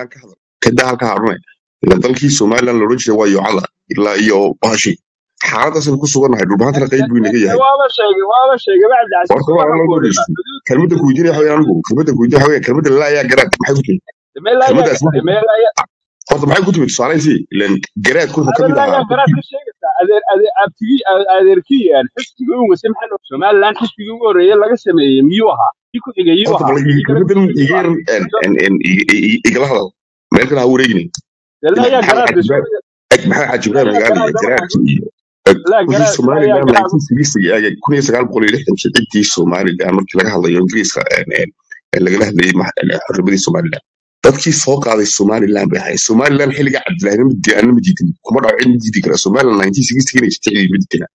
somalilan ka hadal kadaa halka harune ila dalkii somalilan loodhan jiray waa yoocada ilaa iyo bahashi xaaladaasaynu ku sugannahay dhulbaantana qayb buu inaga yahay waaba sheegay waaba sheegay bacdi casiis horta waa waxa loo ku odhan dhegeysto kelmadda kuweydiinaya waxa weeyaan anigu kelmadda kuweydiinaya waxa weeyaan kelmadda laa ayaa garaad maxay ku timid dameelaya kelmaddaas maxay dameelaya horta maxay ku timid tusaalayntii ilan garaadku wuxuu ka mid dameelaya ahaa garaad ka sheegaysaa adeer adeer abtigii adeerkii aan xisbigii ugu wasi maxay noqon somaliland xisbigii ugu horreeyay laga sameeyey miyuu ahaa kii ku xigay yuu horta ahaa bal kii kale ku kelmaddan xigay yuu iga ahaa yar en- en- en- i- i- i- igala hadal meel kale ha wareeginin dameelaya maxamed garaad xaaji ka ibraahim maxamed xaaji ibraahim dameelaya agaali garaad garaadki iyo la wixii garaad somalilan dameelaya garaad 1960 kun iyo sagaal boqol iyo lixdankii ciddii somalilan markii laga hadlayo ingiriiska en- en- en lagala hadlayay ma- en, xornimadii somalilan dadkii soo qaaday somalilan bay ahayd somalilan xilliga cabdilaahina ma diidin kuma dhaco cid ma diidi kara somalilan 1960 inay jirtay cidi ma diidina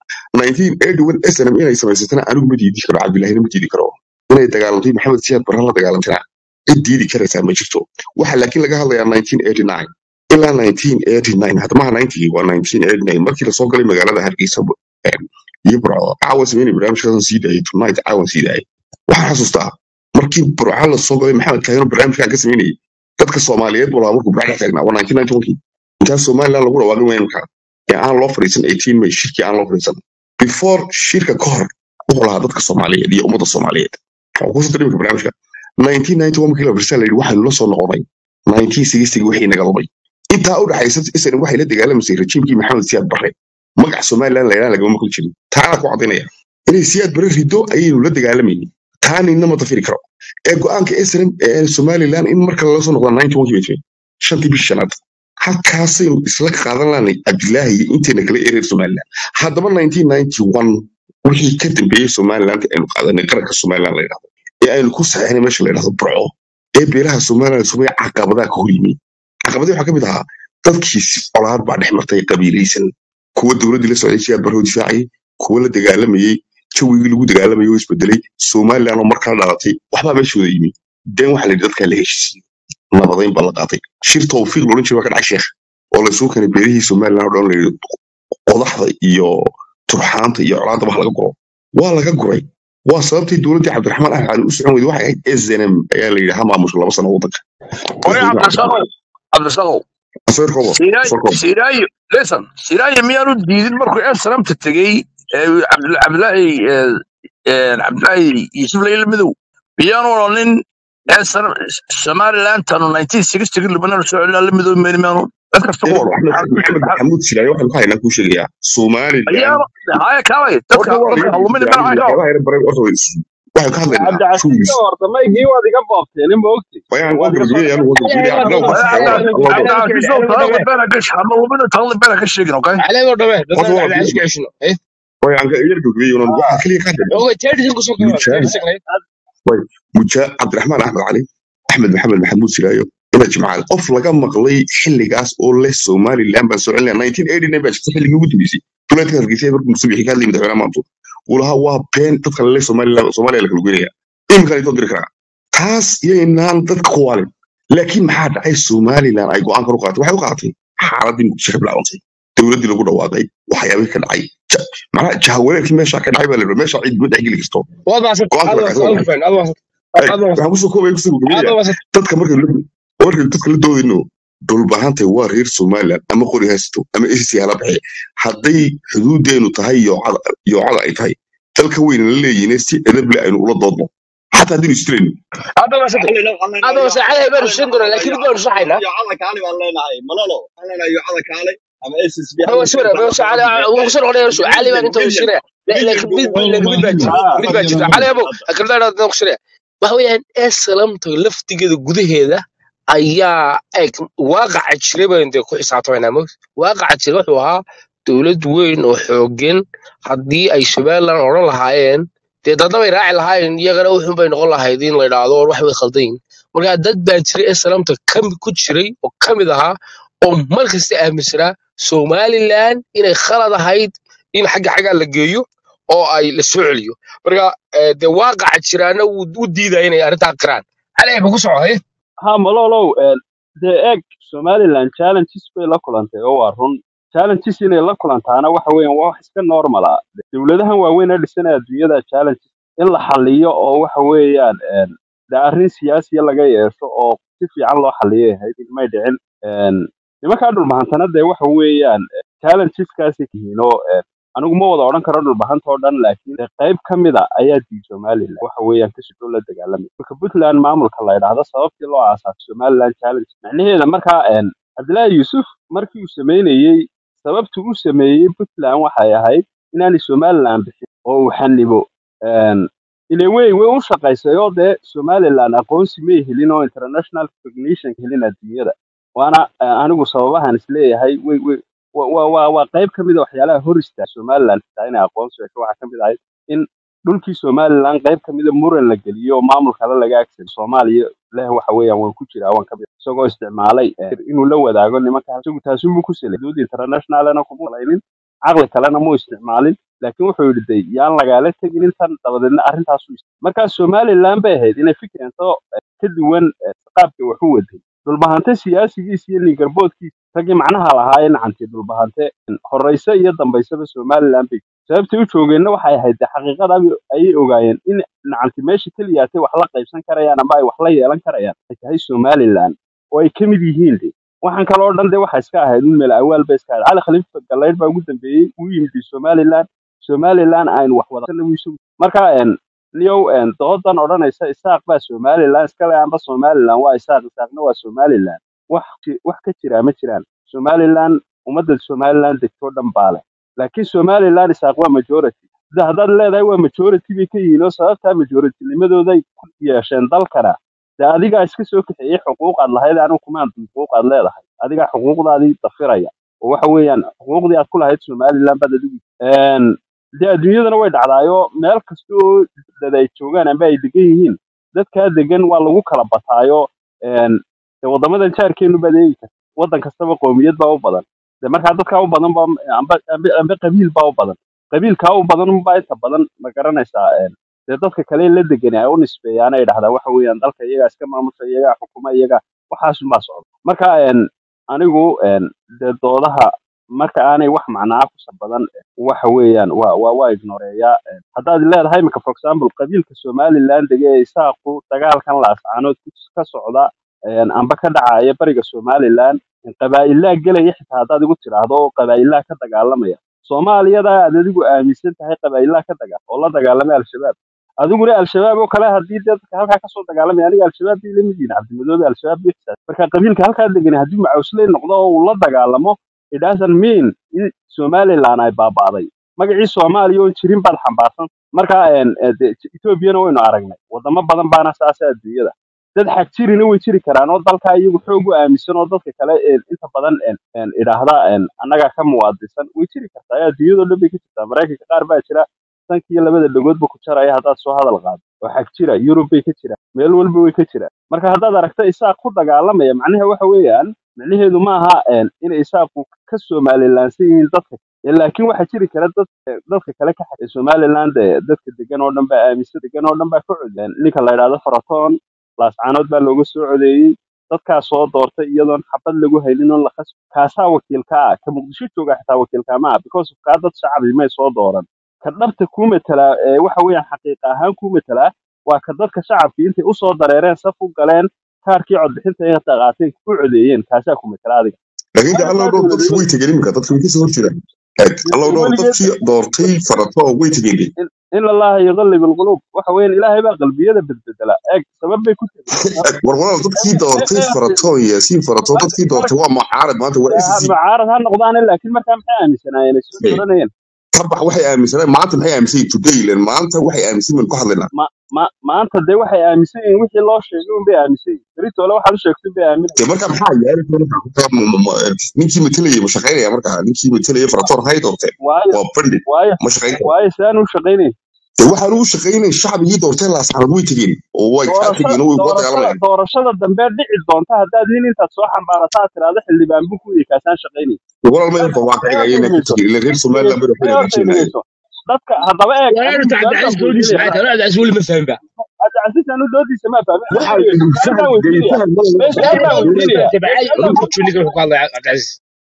1981 snm inay samaysatana anigu ma diidi karo cabdilaahina ma diidi karo inay dagaalantay maxamed siyaad barre la dagaalantana cid diidi karaysaa ma jirto waxa laakiin laga hadlayaa 1989 ilaa 1989 hadda maha 90 waa 1989 markii lasoo galay magaalada hargeysa em, iyo burco caawa sameynay barnaamijkaasan sii daayay tonight caawan sii daayay waxaan xasuustaa markii burco lasoo galay maxamed kaahino barnaamijkaan ka sameynayay dadka soomaaliyeed walaa markuu burco dhex taagnaa waa 1991 intaa somaliland lagu dhawaaqin wayan markaa ee aan loo fadhiisan 18 may shirkii aan loo fadhiisan before shirka ka hor wuxuu lahaa dadka soomaaliyeed iyo ummadda soomaaliyeed waxaan kusoo dirimka barnaamijka 1991 markii la fadhiisan la yidhi waxaynu la soo noqonay 1960 wixii naga lumay intaa u dhaxaysa islan waxay la dagaalamaysay rajiimkii maxamed siyaad barre magaca somalilan laylaan lagama maqli jirin taana ku caddaynaya inay siyaad barre rido ayaynu la dagaalamaynin taa ninna ma dafiri karo ee go-aanka islam ee somalilan in marka lala soo noqda 91 bay timid shantii bishii shanaad halkaasaynu isla qaadan lahanay cabdilaahi iyo inteena kala ereer somalilan haddaba 1991 wixii ka dambeeyey somaliland aynu qaadanay qaranka somalilan la yidhahdo ee aynu ku saxeynay meesha la yidhahdo burco ee beelaha somalilan sumaya caqabadaha ka hor yimid caqabadii waxaa ka mid ahaa dadkii colaad baa dhex martay qabiilaysan kuwa dowladdii la socday siyaad barrow difaacayay kuwa la dagaalamayey jawigii lagu dagaalamayay oo isbedelay somalilan oo markaa dhalatay waxbaa meeshooda yimi den waxaa la yidhi dadkaa la heshiisiyey nabadayn baa la qaatay shir tawfiiq loodhan jiray waa ka dhacay sheekh oo laysugu keenay beerihii somalilan oo dhan la yidhi qodaxda iyo turxaanta iyo colaadda wax laga guro waa laga guray waa sababtii dowladdii cabdiraxmaan ahmed cali u socon weyday waxay ahayd snm ayaa la yidhi ha maamusho laba sano waddanka Oye, madaxweyne Cabdirasaaqow, Cabdirasaaqow, sawir koobo Siraayo, sawir koobo Siraayo, listen, Siraayo miyaanu diidin markuu ee sanamta tegey ee Cabdil- Cabdilaahi ee, ee, Cabdilaahi Yuusuf Layla Madow miyaanu odhanin ee sanam Somaliland tanu 1960 Libanon soo celina la midow meel miyaanu cid kasta ku Eedo odhan Axmed Maxamed Maxamuud Silaayo waxaan ku haynaa kuu sheegayaa Somaliland ayaaba haya kaalay dadka horta waa dadka laga halumini gudbay mana anigu hayo waxyaabaha yar baray horta way is- waxaan ka hadlaynaa cabdi casiis shoes ka horta maygii waad iga boobteen ma ogti wayaan waa waad iga soo gabagabaya anigu waa gabagabaya عليه cabdilaahi ودمه waxaan Waya sidaa Cabdi waa Cabdi allah Cabdi عليه Casiis oo ودمه taada beena gash hama lumina taada beena ka sheegin okay عليه ودمه horta دنا waa على عشق gabagabaya عشنا ايه wayaan ka yar gabagabaya unan waxaan kaliya ka hadlaynaa هو تيري سنكو سوكا تيري mujaahid سنكو way mujaahid cabdiraxmaan axmed cali axmed maxamed maxamuud silaayo ina jimcaale qof laga maqlay xilligaas oo leh somaliland baan soo celinaya 1989 baa jirta xilligii ugu dambeysay duleedka hargeysa markuu musubiixi ka hadlayay madaxweynaha maantu uu lahaa waa been dadka lale somaliland soomaaliya la kala goynaya iminkan ay soo diri karaa taas yaynaan dadka ku waalin laakiin maxaa dhacay somaliland ay go-aankan u qaadatay waxay u qaadatay xaaladii muqdisho ka bilaabantay dowladdii lagu dhawaaqay waxyaabihii ka dhacay Ja- macnaha jahawareerkii meesha ka dhacay baa la yidhi meesha cid ma dhexgeli karto وضع ست go-aanka هذا baa وسط kaga هذا baxay فين هذا وسط Ay, هذا وسط waxaan kusoo koobaya kusoo هذا gabagabaya وسط dadka marka la marka dadka la doodayno dhulbahantay waa reer somaliland ama qori haysto ama icc hala baxe hadday xuduudeenu tahay yoocada yoocada ay tahay dalka weyna la leeyihiin si edable aynu ula doodno xataa haddaynu istirayno هذا وسط هذا وسط عليه بين السندرة لكن بدون صحيح هو سورة بس على وصل عليه شو علي ما انت وشرع لكن بيد لكن بيد باجر ها بيد باجر علي ابو اكل لا لا وشرع ما هو يعني اسلمت laftigeeda gudaheeda ayaa eg waaqaca jiray baa intay ku xisaabtamayna mog waaqaca jiray wuxuu ahaa dowlad weyn oo xooggan haddii ay somaliland odhan lahaayeen dee dadna bay raaci lahaayeen iyagana wuxun bay noqon lahayd in la idhaahdo war wax way khaldan yihin marka dad baa jiray islamta ku jiray oo ka mid ahaa oo mar kasta aaminsanaa somaliland inay khalad ahayd in xagga xaggaa la geeyo oo ay la soo celiyo marka eh, dee waaqaca jiraana wuu u diidaya inay arrintaa qiraan caleh ba ku socday ha malolow dee eeg somaliland challenges bay la kulantay oo waa run challenges inay la kulantaana waxa weeyaan waa wax iska normal ah dowladahan waaweyn ee dhisanaya adduunyada challenges in la xaliyo oo waxa weeyaan een, dee arrin siyaasiya laga yeesho oo si fiican loo xaliyay ahayd may dhicin Een, nimankaa dhulbahantana dee waxa weeyaan challengeskaasi yihiin oo een, anigu ma wada odhan karo dhulbahanta oo dhan laakiin dee qayb ka mida ayaa diiday somaliland waxa weeyaan kasoo la dagaalamay marka puntland maamulka la yidhaahdo sababtii loo aasaasay somaliland challenge macnaheeda markaa een, cabdilaahi yuusuf markii uu sameynayey sababtu uu sameeyey puntland waxay ahayd inaanay somaliland bixin oo uu xanibo Een, ile wey way u shaqaysay oo dee somaliland aqoonsi may helin oo international recognition helin adduunyada waana eh, anigu sababahan isleeyahay way way wa wa wa- waa qayb ka mid a waxyaalaha hor istaaga somaliland xitaa inay aqoonsi hesho waxaa ka mid ahayd in dhulkii somaliland qayb ka mida muran la geliyo oo maamul kale laga agsado soomaaliya leh waxa weeyaan waan ku jiraa waan ka mid isagoo isticmaalay eh, inuu la wadaago nimanka isagu taasunbuu ku selay xuduud internationalna kuma salaynin caqli kalena muu isticmaalin laakiin wuxuu yidhi de yaan lagaala tegin intan dabadeedna arrintaasu markaa somaliland bay ahayd inay fikirento eh, ka duwan eh, qaabka wax u waday dhulbahante siyaasigiisa iyo ningarboodkiisa raggii macnaha lahaa ee nacantay dhulbahante horeyse iyo dambaysaba somaliland bay sababtay u joogeenna waxay ahayd de xaqiiqada ayay ogaayeen in nacanti meesha keliyaatay wax la qaybsan karayaan ama ay wax la yeelan karayaan ay tahay somaliland oo ay ka mid yihiin de waxaan kaloo dhan de waxa iska ahayd un meel awaal ba iska ahayd cali khalifa galeyd baa ugu dambeeyey uu yimid somaliland somaliland aynu wax wada marka een, niyow een, doodan odhanaysa isaaq baa somaliland iskale amba somaliland waa isaaq isaaqna waa somaliland wax ji- wax ka jiraa ma jiraan somaliland ummadda somaliland degtoo dhan baa leh laakiin somaliland isaaq waa majority sida haddaad leedahay waa majority bay ka yihiin oo sababtaa majority-nimadooday ku yeesheen dalkana de adigaa iska soo kaxeeyey xuquuqaad lahayd anigu kumaan xuquuqaad leedahay adigaa xuquuqdaadii dafiraya oo waxa weeyaan xuquuqdii aad ku lahayd somaliland baad adigu Een, dee adduunyadana way dhacdaayoo meel kasta oo dad ay joogaan amba ay degan yihiin dadkaa degan waa lagu kala bataayo een, dee waddamadan jaarkeenu baad eegi karta waddan kastaba qowmiyad baa u badan dee markaa dadkaa u badan ba amba amba amba qabiil baa u badan qabiilkaa u badan baa inta badan ma garanaysaa een, dee dadka kale la degan ay u nisbeeyaan ay dhahdaa waxa weeyaan dalka iyagaa iska maamusha iyagaa xukuma iyagaa waxaasunbaa socda marka een, anigu een, dee doodaha marka aanay wax macnaa kusa badan waxa weeyaan waa waa waa ignoreeyaa Een, haddaad leedahay imika for example qabiilka somaliland dege ee isaaqu dagaalkan laascaanood ku- ka socda een, amba ka dhacaya bariga somaliland qabaa'ilaa gelaya xitaa haddaad igu tidhaahdo oo qabaa'ilaa ka dagaalamaya soomaaliyada aad adigu aaminsan tahay qabaa'ilaa ka dagaa oo la dagaalamay al-shabaab adiguna al-shabaab oo kale haddii dee dadka halkaa kasoo dagaalamaya aniga al-shabaab bay lamid yihiin cabdimadoobe al-shabaab bay xisaab marka qabiilka halkaa degan haddii macawsley noqdo oo uu la dagaalamo it doesn't mean in somaliland ay baaba'day magacii soomaaliya oon jirin baad xambaarsan marka een, ee, dee, ethoobiana waynu aragnay wadamo badan baana saasa adduunyada dad xag jirina way jiri karaan oo dalkaa iyagu xoog u aaminsan oo dadka kale een, inta badan een, een, idhaahda een, annagaa ka muwaadisan way jiri kartaa ee adduunyadoo dhan bay ka jirtaa maraykanka qaar baa jira sankiyo labada dhagoodba ku jaraya haddaad soo hadal qaado oo xag jira yurub bay ka jiraan meel walba way ka jiraan marka haddaad aragto isaaq ku dagaalamaya macnaha waxa weeyaan micnaheedu ma aha een, inay isaaqu ka somalilaansan yihiin dadka Ee, laakiin waxaa jiri kara dad ee, dadka kale ka xagay somaliland ee, dadka degan oo dhan baa aaminsan degan oo dhan baa ka codeen ninka la yidhaahdo faraton laascaanood baa looga soo codeeyey dadkaa soo doortay iyadoon xabad lagu haynin oo la khasbi kaasaa wakiilka ah ka muqdisho jooga xitaa wakiilka ma ah because of kaa dad shacbi may soo dooran ka dhabta kuu matalaa ee waxa weeyaan xaqiiqa ahaan kuu matalaa waa ka dadka shacabkii intay usoo dareereen saf u galeen kaarkii codbixinta ay qaateen ku codeeyeen kaasaa ku matala adiga laakiin de aniga allow saas dhowr dadkii way weligeed tegeen iminka dadkii way kasoo horjeedaan eeg allow dhowr weligeed dadkii doortay farato way tegeen de in in allaha yuqallib alqulub waxa weeyaan ilaahay baa qalbiyada bedbedela eeg sabab bay ku tegeen Eeg, war walaal dadkii doortay farato yaasiin farato dadkii doortay waa mucaarad maanta waa SSC mucaarad ha noqdaane laakiin markaa maxay aaminsanaayeen ay soo dooranayeen kabax waxay aaminsaneen maanta maxay aaminsan yihiin today len maanta waxay aaminsan yihiin ku hadlaynaa ma ma maanta dee waxay aaminsan yihiin wixii loo sheegay un bay aaminsan yihiin beritoole waxaad u sheegtay bay de aaminayaan marka maxaa yaali ninkii matelaya ma shaqaynaya marka ninkii matelaya faratoon hay doorteen waayo waa bandhig waayo ma shaqaynaya waayo si aan u shaqaynayn de waxaan u shaqaynay shacbigii doorteen laasxanad way tegeen oo way kaa doorashada tegeen oo way kula doorashada dagaalamayaan doorashada dambe dhici doonta haddaad nin intaad soo xambaarata aad tiraahdo xildhibaan buu ku kaasaan shaqaynay de walaal may horta waa ka may cigaya horta inay ku dhegeyso tegeen ilan reer somaliland bay may waxbay horta hagaajinayeen dhegeyso dadka haddaba eeg walaal anigu horta su-aal baan cabdicasiis doodiisa weydiinaya maxay tahay cabdicasiis weli ma fahmin ba cabdicasiis anu doodiisa ma fahmin anigu waxaa dhegeyso su-aal baan faham weydiinaya faham ma may su-aal baan cabdicasiis weydiinaya fahantay may bacay su-aal baan runta juniga wuxuu ku hadlaya cabdicasiis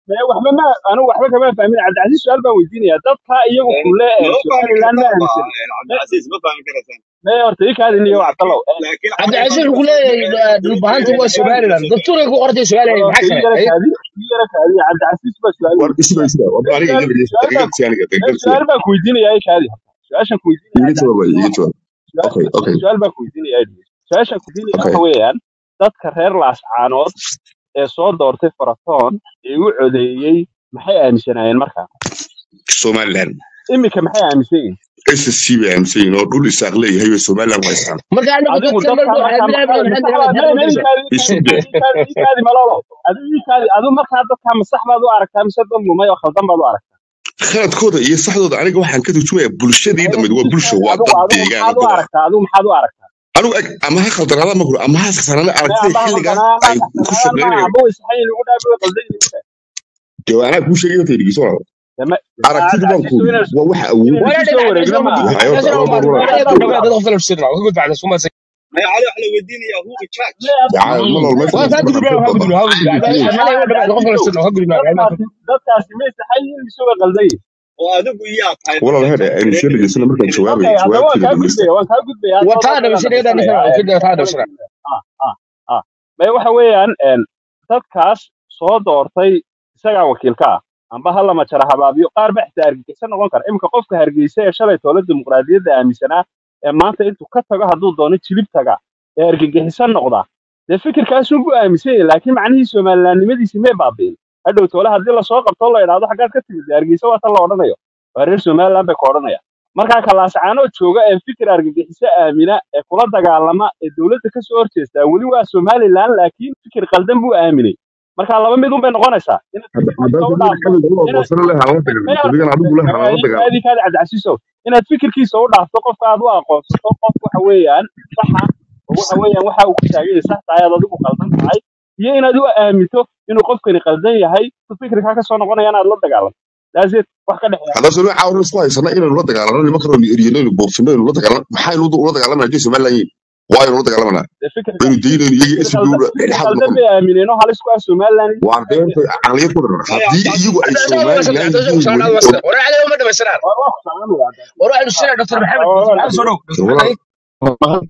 mee waxba ma anigu waxba kama fahmin cabdicasiis su-aal baan weydiinayaa dadka iyagu kule ee lama fahmi somaliland ma kartaan ba aaminsan cabdicasiis ma fahmi kartaan mee horta ii kaadin iyo laakiin cabdallow laakiin cabdicasiis cabdiraxmaan wuxuu marka leeyahay duruufta dhulbahanta waa duruufta somaliland dastuuray ku qortay somaliland horta maxaa ii kale yara ay kaadi ii yara kaadi cabdicasiis baa su-aal war weydiinaya isuga isuga war aniga su-aal iga su-aal baan dhegeysta aniga mee dhegeysta su-aal baan ku weydiinayaa ii kaadi horta su-aashan ku weydiinaya iga jawaab cabdicasiis iga waxa jawaab su-aal okay okay su-aal baan ku weydiinayaa su-aashan ku weydiinaya okay waxa weeyaan dadka reer laascaanood ee soo doortay faratoon ee u codeeyey maxay aaminsanaayeen markaa somaliland iminka maxay aaminsan yihiin ssc bay aaminsan yihiin oo dhul isaaq leeyahay bay somaliland ku haystaan marka anagu adigu dadkan dadka marka markaa waxaan ma- bilaabay masaxbaad maxamed mee mee maxamed ikaadi ikaadi ikaadi isuge ikaadi malolo adigu ikaadi adigu markaa dadka masax baad u aragtaa mise dad lumay oo khaldan baad u aragtaa khaladkooda iyo saxdooda aniga waxaan ka turjumayaa bulshadii maya dhammayd waa bulsho ikaadi waa adigu dad adigu deegaan maxaad oo u dad ah aragtaa adigu maxaad u aragtaa anigu eg ama ha khaldanaada ma guro ama ha saxsanaada mee aragtida amba xilligaas khaldanaa ay ama ku saxsanaan maaha shaqeynayaan amba way saxan yihiin ugu dhaafi way qaldan yihiin ugu dee anaa kuu sheegay horta dhegeyso walaal dama aragtidu baan cabdicasiisu kuudi inaan waa waxa awood inaan ولا isku soo دفع wareegno عشان maaha waxay horta عشان war war war ما dad ما baa ما تدخل في السر قلت بعد ثم ما cali waxa la weydiinayaa who in charge mee yaa malol meesha ولا laysku تقول dhaqan بلا dad هقول badan هقول dad علي maaha ولا دخل في cabdicasiisu السر هقول لك dadkaasi dadkaasi may saxan yihiin mise way qaldan yihiin oo adigu yaa tahay walaal markaad heer aynu soo reer dhegeysana markaan okay jawaabayo haddaba waan jawaabteeda kaa dhegeysta gudbaya waan kaa gudbaya soo وتعالى dadkan بس aan كده dhegeysanaya نسمع ee كده تعالى dadkan بسرعه ah ah ah may waxa weeyaan een dadkaas soo doortay isagaa wakiilka ah amba ha lama jara habaabiyo qaar ba xitaa argagixisa noqon kara iminka qofka hargeysa ee shalay toole dimuqraadiyadda aaminsanaa ee maanta intuu ka tago hadduu doono jilib taga ee argagixisa noqda dee fikirkaasun buu aaminsan yahay laakiin macnihii somalilaannimadiisi may baabi'in hadhow toole haddii lasoo qabto la idhaahdo xaggaad ka timid dee hargeysa waa tan la odhanayo waa reer somaliland bay ka odhanaya markaa kalaascaanoo jooga ee fikir argagixiso aamina ee kula dagaalama ee dowladda kasoo horjeestaa weli waa somaliland laakiin fikir qaldan buu aaminay marka laba mid un bay noqonaysaa inaad fikirkiisa u haddaad dhaafto xilliga u inaad aqoonsana leh hala dagaalamo maya adigan adigu leh hala dagaalamo kaadi kaadi cabdicasiisow inaad fikirkiisa u dhaafto qofka aad u aqoonsato qof waxa weeyaan saxa oo waxa weeyaan waxa uu ku taagan yahay sax tahay aad adigu qaldan tahay iyo inaad u aaminto inuu qofkani qaldan yahay tu fikirkaa kasoo noqonaya inaad la dagaalanto daaseed wax ka dhexeeya haddaan soo caawin isku haysana inaynu la dagaalano nimanka roon eryano inaynu boofino inaynu la dagaalano maxaynu ula dagaalamana haddii somaliland yihiin waaynu la dagaalamana dee fikirka baynu daynayno iyaga fikir isib qaldan dhowra fikir dhexdhexaad qaldan noqon bay aamineen oo halis ku ah somaliland waa deenta caqliyad ku dharan maya haddii iyagu ay عشان ما وصلنا somaliland عشان yihiin وصلنا weli وصلنا ولا عليه ما دام سرعه waa waa ku salaamaya وروح للسنه دكتور محمد دكتور محمد صاروخ دكتور walaal محمد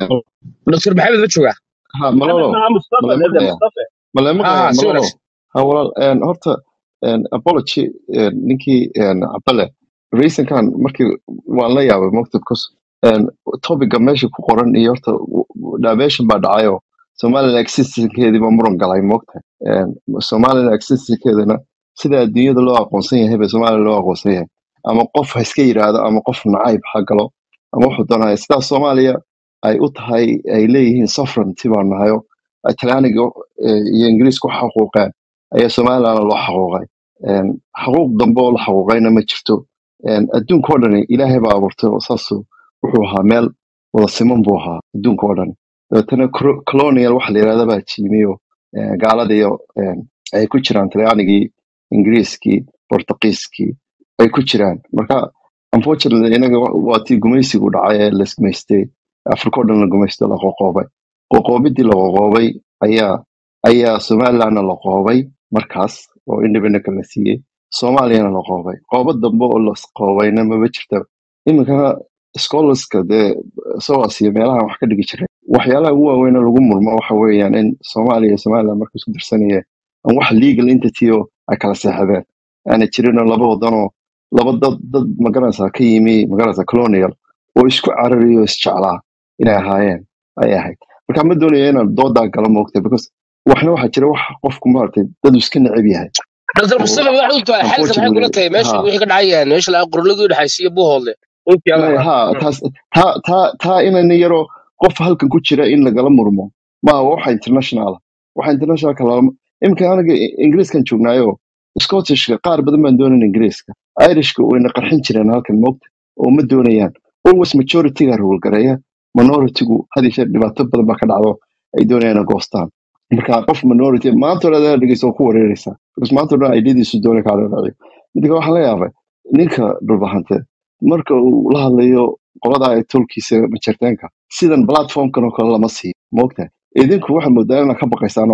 دكتور محمد ما تشوقه ha maxamed malolo maha mustafa ma la dede maqlayaa mustafa ma la اه maqlayaa سوي malolo نفسك ha walaal een, horta een, apology een, ninkii een, cabale reasonkan markii waan la yaabay mogta because een, topica meesha ku qoran iyo horta dhameeshan baa dhacayo somaliland existencekeedii baa muran galay mogta Een, somaliland existencekeedana sida adduunyada loo aqoonsan yahay ba somaliland loo aqoonsan yahay ama qof ha iska yiraahdo ama qof nacayb ha galo ama wuxuu doonaya sidaas soomaaliya ay u tahay ay leeyihiin sovereignty baan nahayo talyaaniga eh, iyo ingiriisku xaquuqeen ayaa somalilandna loo xaquuqay Een, xaquuq dambe oo la xaquuqayna ma jirto Een, adduunka oo dhani ilaahay baa abuurtay oo saasuu wuxuu ahaa meel wada siman buu ahaa adduunka oo dhan dabeetana cro- colonial waxa la yidhahda baa jiimiyo eh, gaalada iyo een, ay ku jiraan talyaanigii ingiriiskii portugiiskii ay ku jiraan marka unfortunately inaga wa- waa tii gumaysigu dhacay ee la gumaystay afrika oo dhan la gumaystay la qoqoobay qoqoobidii la qoqoobay ayaa ayaa somalilandna la qoobay markaas oo independent la siiyey soomaaliyana la qoobay qoobo dambe oo la qoobayna maba jirta iminkana scholarska dee soas iyo meelahan wax ka dhigi jiray waxyaalaha ugu waaweyn oo lagu murmo waxa weeyaan in soomaaliya iyo somaliland marka isku dirsanayeen aan wax legal entity oo ay kala seexdeen aana jirinoo laba wadanoo laba dad dad magaranaysaa ka yimi magaranaysaa colonial oo isku carariyo oo isjeclaa inay ahaayeen ay ahayd marka ma doonaya inaan doodaa galo moogta because waxna waxaa jira wax qofku maaragtay dad uu iska neceb yahay دكتور oo مصطفى واحد قلت حالته maxay kula unfortunately tahay meesha ha wixii ka dhacayaan meesha la qorladii dhaxaysiyo buuhoodle intii maya alla ha taas taa taa taa inayna yaroo qof halkan ku jira in lagala murmo ma waxa international waxa international kala imika aniga ingiriiskan joognaayo scottishka qaar badan baan doonayn ingiriiska irishka wayna qarxin jireen halkan moogta oo ma doonayaan always majorityga rulgareeya minoritygu had iyo jeer dhibaato badan baa ka dhacdo ay doonayaan inay goostaan marka qof minority maanta hore adaa dhegeysta oo ku wareereysaa because maanta hore idadiisu doona kaa dhanaciyo midka waxaan la yaabay ninka dhulbahante marka uu la hadlayo qolada ay tolkiisa majarteenka sidan platformkan oo kale lama siiyo moogtahay idinku waxaad moodaa inaad ka baqaysaan oo kale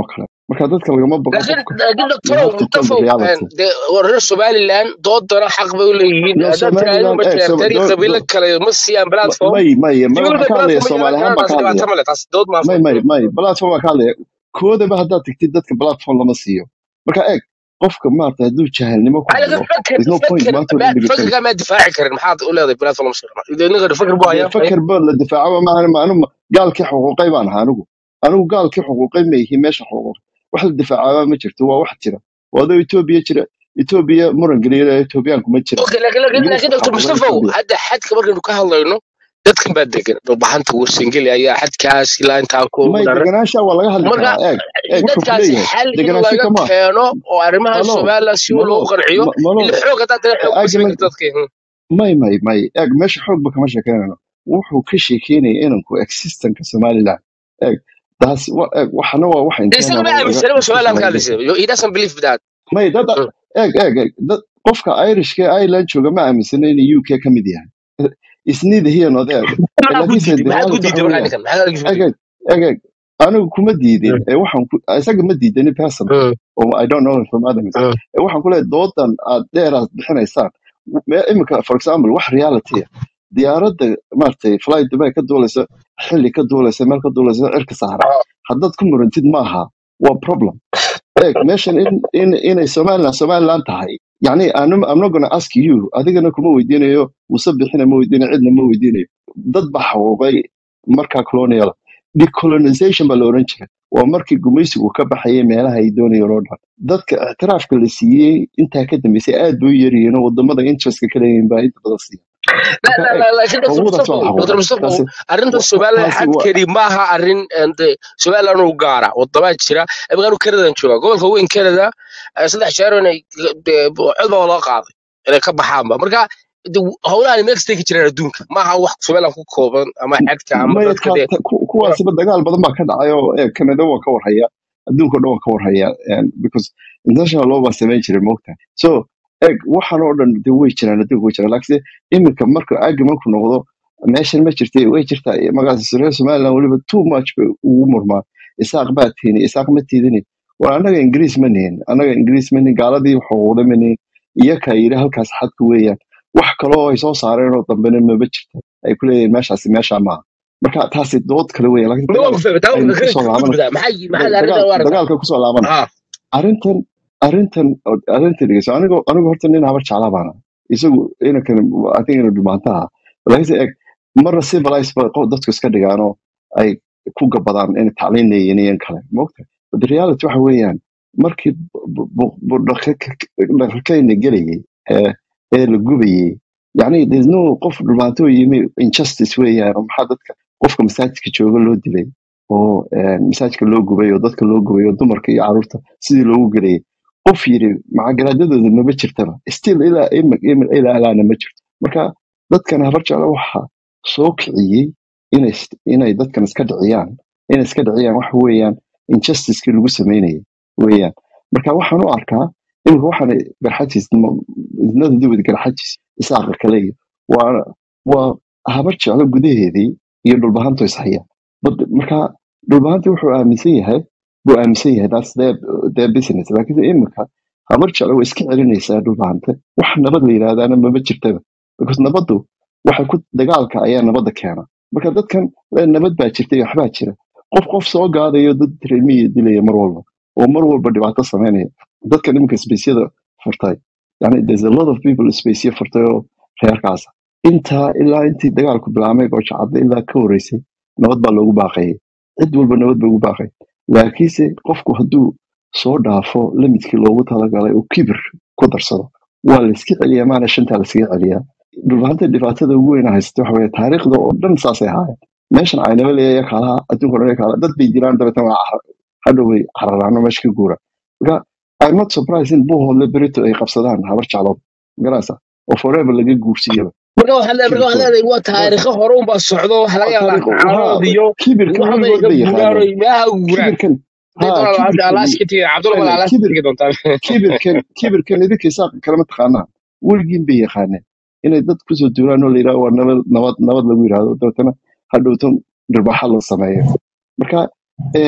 marka dadka lagama baqo laakiin qofka laakiin you doctorow have to tell the mustafow reality dee reer somaliland doodana xaq bay u leeyihiin no haddaad tiraahdo somaliland eh so, majeertari do, qabiilo do, kale ma siiyaan ma- platform may may ma dowladda waxaan ka hadlaya platform soomaali ahaan baan taasi ka hadlaya dhibaato male taasi dood maafa may may may platform baan ka hadlaya koodaba haddaad tagtid dadka platform lama siiyo marka eeg qofka maarata hadduu jahalnimo ku على hadlo فكر there's no point فكر maanta oo ما dhan فكر dhegeysanaysa ما دفاعي كرن محاط ولا ذي بلاتفورم شغله اذا نقدر فكر بها dee يا فاي fakar baa la difaacaba maahan ma anu gaalkii xuquuqay baan ahaa anigu anigu gaalkii xuquuqay ma ihi meesha xuquuq wax la difaacaba ma jirto waa wax jira waa adoo etoobiya jira etoobiya muran geliya etoobiyaanku ma jira اوكي لكن لكن ingiriiska لكن دكتور xaquuqay مصطفى etoobiya هذا حد كبر انه كهلا انه dadkan baa degan dhulbaxanta warsangeli ayaa xadkaas ilaa intaa ku may daran deganaansha waa laga hadli marka karaa eeg eeg wuxuu ku dadkaasi leeyahay xal in deganaansho laga kama keeno oo arrimaha malo somaliland si malo loo qanciyo ma- malo ila xoog haddaa tahay xoog ma samayn argument karto dadka may may may eeg meesha xoogba kama sheekeynayno wuxuu ka sheekeynaya inanku existenka somaliland eeg taas wa- eeg waxana waa wax de isaga internal ma oo laga aaminsana discussion somaliland laga ka geysto hadlaysa he doesn't believe that may dad eeg eeg eeg dad qofka irishka ee ireland jooga ma aaminsana inuu uk ka mid yahay is neither here nor there maxaa ku laakiinse diiday the maxaad ku reality diiday waxa markaa weeyaan ninkan maxaad arkiisu eeg diiday eeg eeg eeg anigu kuma diidin ee waxaan ku isaga ma diidani person oo i don't know him from adams ee waxaan ku leeyahay doodan aad dheeraad bixinaysaan me- imika for example wax reality ah diyaaradda maaragtay fly dubai ka duulaysa xilli ka duulaysa meel ka duulaysa cirka saara haddaad ku murantid maaha waa problem eeg meeshan in in inay somaliland somaliland tahay yani I'm, I'm not gonna ask you adigana kuma weydiinayo muse bixina ma weydiinayo cidna ma weydiinayo dad baa xaquuqay markaa colonial decolonization baa la oran jiray waa markii gumaysigu ka baxayay meelaha ay doonayeen oo dhan dadka ictiraafka la siiyey intaa ka dambeysay aad bay u yaryihiin oo wadamada interestka ka leeyihin baa inta badan siiya لا marka لا eeg لا لكن دكتور xuquuqdaas مصطفى waa la دكتور xaquuqay مصطفى taasi arrinta wa- somaliland taasi waa xadkeedii maaha arrin somaliland u gaara wadamaa jira imikaanu kanadan jooga gobolka weyn canada eh, saddex jeer inay dee, cod baa loo qaaday inay ka baxaanba marka de, howlahan meel kastay ka jiraan adduunka maaha wax somaliland ku kooban ama xadka ama maya dadka ka- dee ta- ku- kuwaasiba dagaal badan baa ka dhacay oo eeg canada waa ka warhaya adduunka o dhan waa ka warhaya and because international law baa samayn jiray moogta so eeg waxaan oo dhan de way jiraan adduunka way jiraan laakiinse iminka marka argumentku noqdo meeshan ma jirtay way jirtaa magacaas reer somaliland weliba too much bay ugu murmaa isaaq baa tiini isaaq ma tiidini war annaga ingiriis ma nihin annaga ingiriis ma nihin gaaladii xuquuqda ma nihin iyakaa yidhi halkaas xadka weeyaan wax kaloo ay soo saareen oo dambena maba jirto ay ku leeyihin meeshaasi meeshaa maaha marka taasi dood kale weya laakiin ma dagaal waa fahmay taa aynu ka kusoo laabana gudbida maxay maxaad dagaal arrintan u aragtaa dagaalka kusoo laabana ah arrintan arrintan arrintan dhegeyso anigo anigo horta nin habar jeclaa baana isagu inankan i think inuu dhumaantaha laakiinse eeg marna civilize ba qof dadku iska dhigaanoo ay ku gabadaan inay tacliin leeyihiin iyo in kale moogta but the reality waxa weeyaan markii dhaqakayna gelayay ee ee la gubayay yani there's no qof dhumaantoo yimi injustice weeyaan oo maxaa dadka qofka masaajidka jooga loo dilay oo eh, masaajidka loo gubay oo dadka loo gubay oo dumarka iyo caruurta sidii loogu gelayay qof yiri macagaraadadooda maba jirtaba still ilaa ima- ima- ilaa alaana ma jirto marka dadkan habar jecla waxa soo kiciyey inay is- inay dadkan iska dhiciyaan inay iska dhiciyaan waxa weeyaan injusticekii lagu sameynayay weeyaan marka waxaan u arkaa imika waxaan garxajis isnada duwid garxajis isaaqa kale iyo waa waa habar jeclo gudaheedii iyo dhulbahanto ishaya But- marka dhulbahanti wuxuu aaminsan yahay buu aaminsan yahay that's their, their business laakiin imika habar jeclo way iska celinaysaa dhulbahante wax nabad la yidhaahdaana maba jirtaba because nabaddu waxay ku dagaalka ayaa nabadda keena marka dadkan le nabad baa jirta iyo waxbaa jira qof qof soo gaadayo dad reemiya dilaya mar walba oo mar walba dhibaato sameynaya dadkan iminka spaceyada furtay yani there's a lot of people spaceye furtay oo reerkaasa intaa ilaa intii dagaalku bilaamay oo jacabda ilaa ka horeysay nabad baa loogu baaqayay cid walba nabad bay ugu baaqay laakiinse qofku hadduu soo dhaafo limidkii loogu talagalay oo kibir ku darsado waa la iska celiyaa maana shantaa la iskaga celiyaa dhulbahanta dhibaatada ugu weyn haysta waxa weye taariikhda oo dhan saasay ahaayeen meeshan caynaba leeya kaalaha adduunka o dhan kaala dad bay jiraan dabeetana waa carar hadhow way cararaano meesha ka guura marka i'm not surprised in buuhoodle berito ay qabsadaan habar jeclood garaysa oo forever laga guursiyaba marka waxaad le- marka waxaad kibirkooda leedahay waa taariikho hore unbaa socdo waxa laga yaabaa taariikh ha caanood iyo kibirkan waxba weligood iga bay guuraan yaqaaneen oo meelaha ugu guuraan kibirkan hadday ha doonaan kibirkan alaas ka tegi cabdulla bal ene alaas ka kibir tegi doontaa kibirkan kibirkan idinka isaaq kalama taqaanaan weligiin bay yaqaaneen inay dad kusoo duuraan oo la yidhahdo waa nabad nabad nabad lagu yidhahdo dabeetana hadhowtan dhirbaaxa la sameeyo marka een,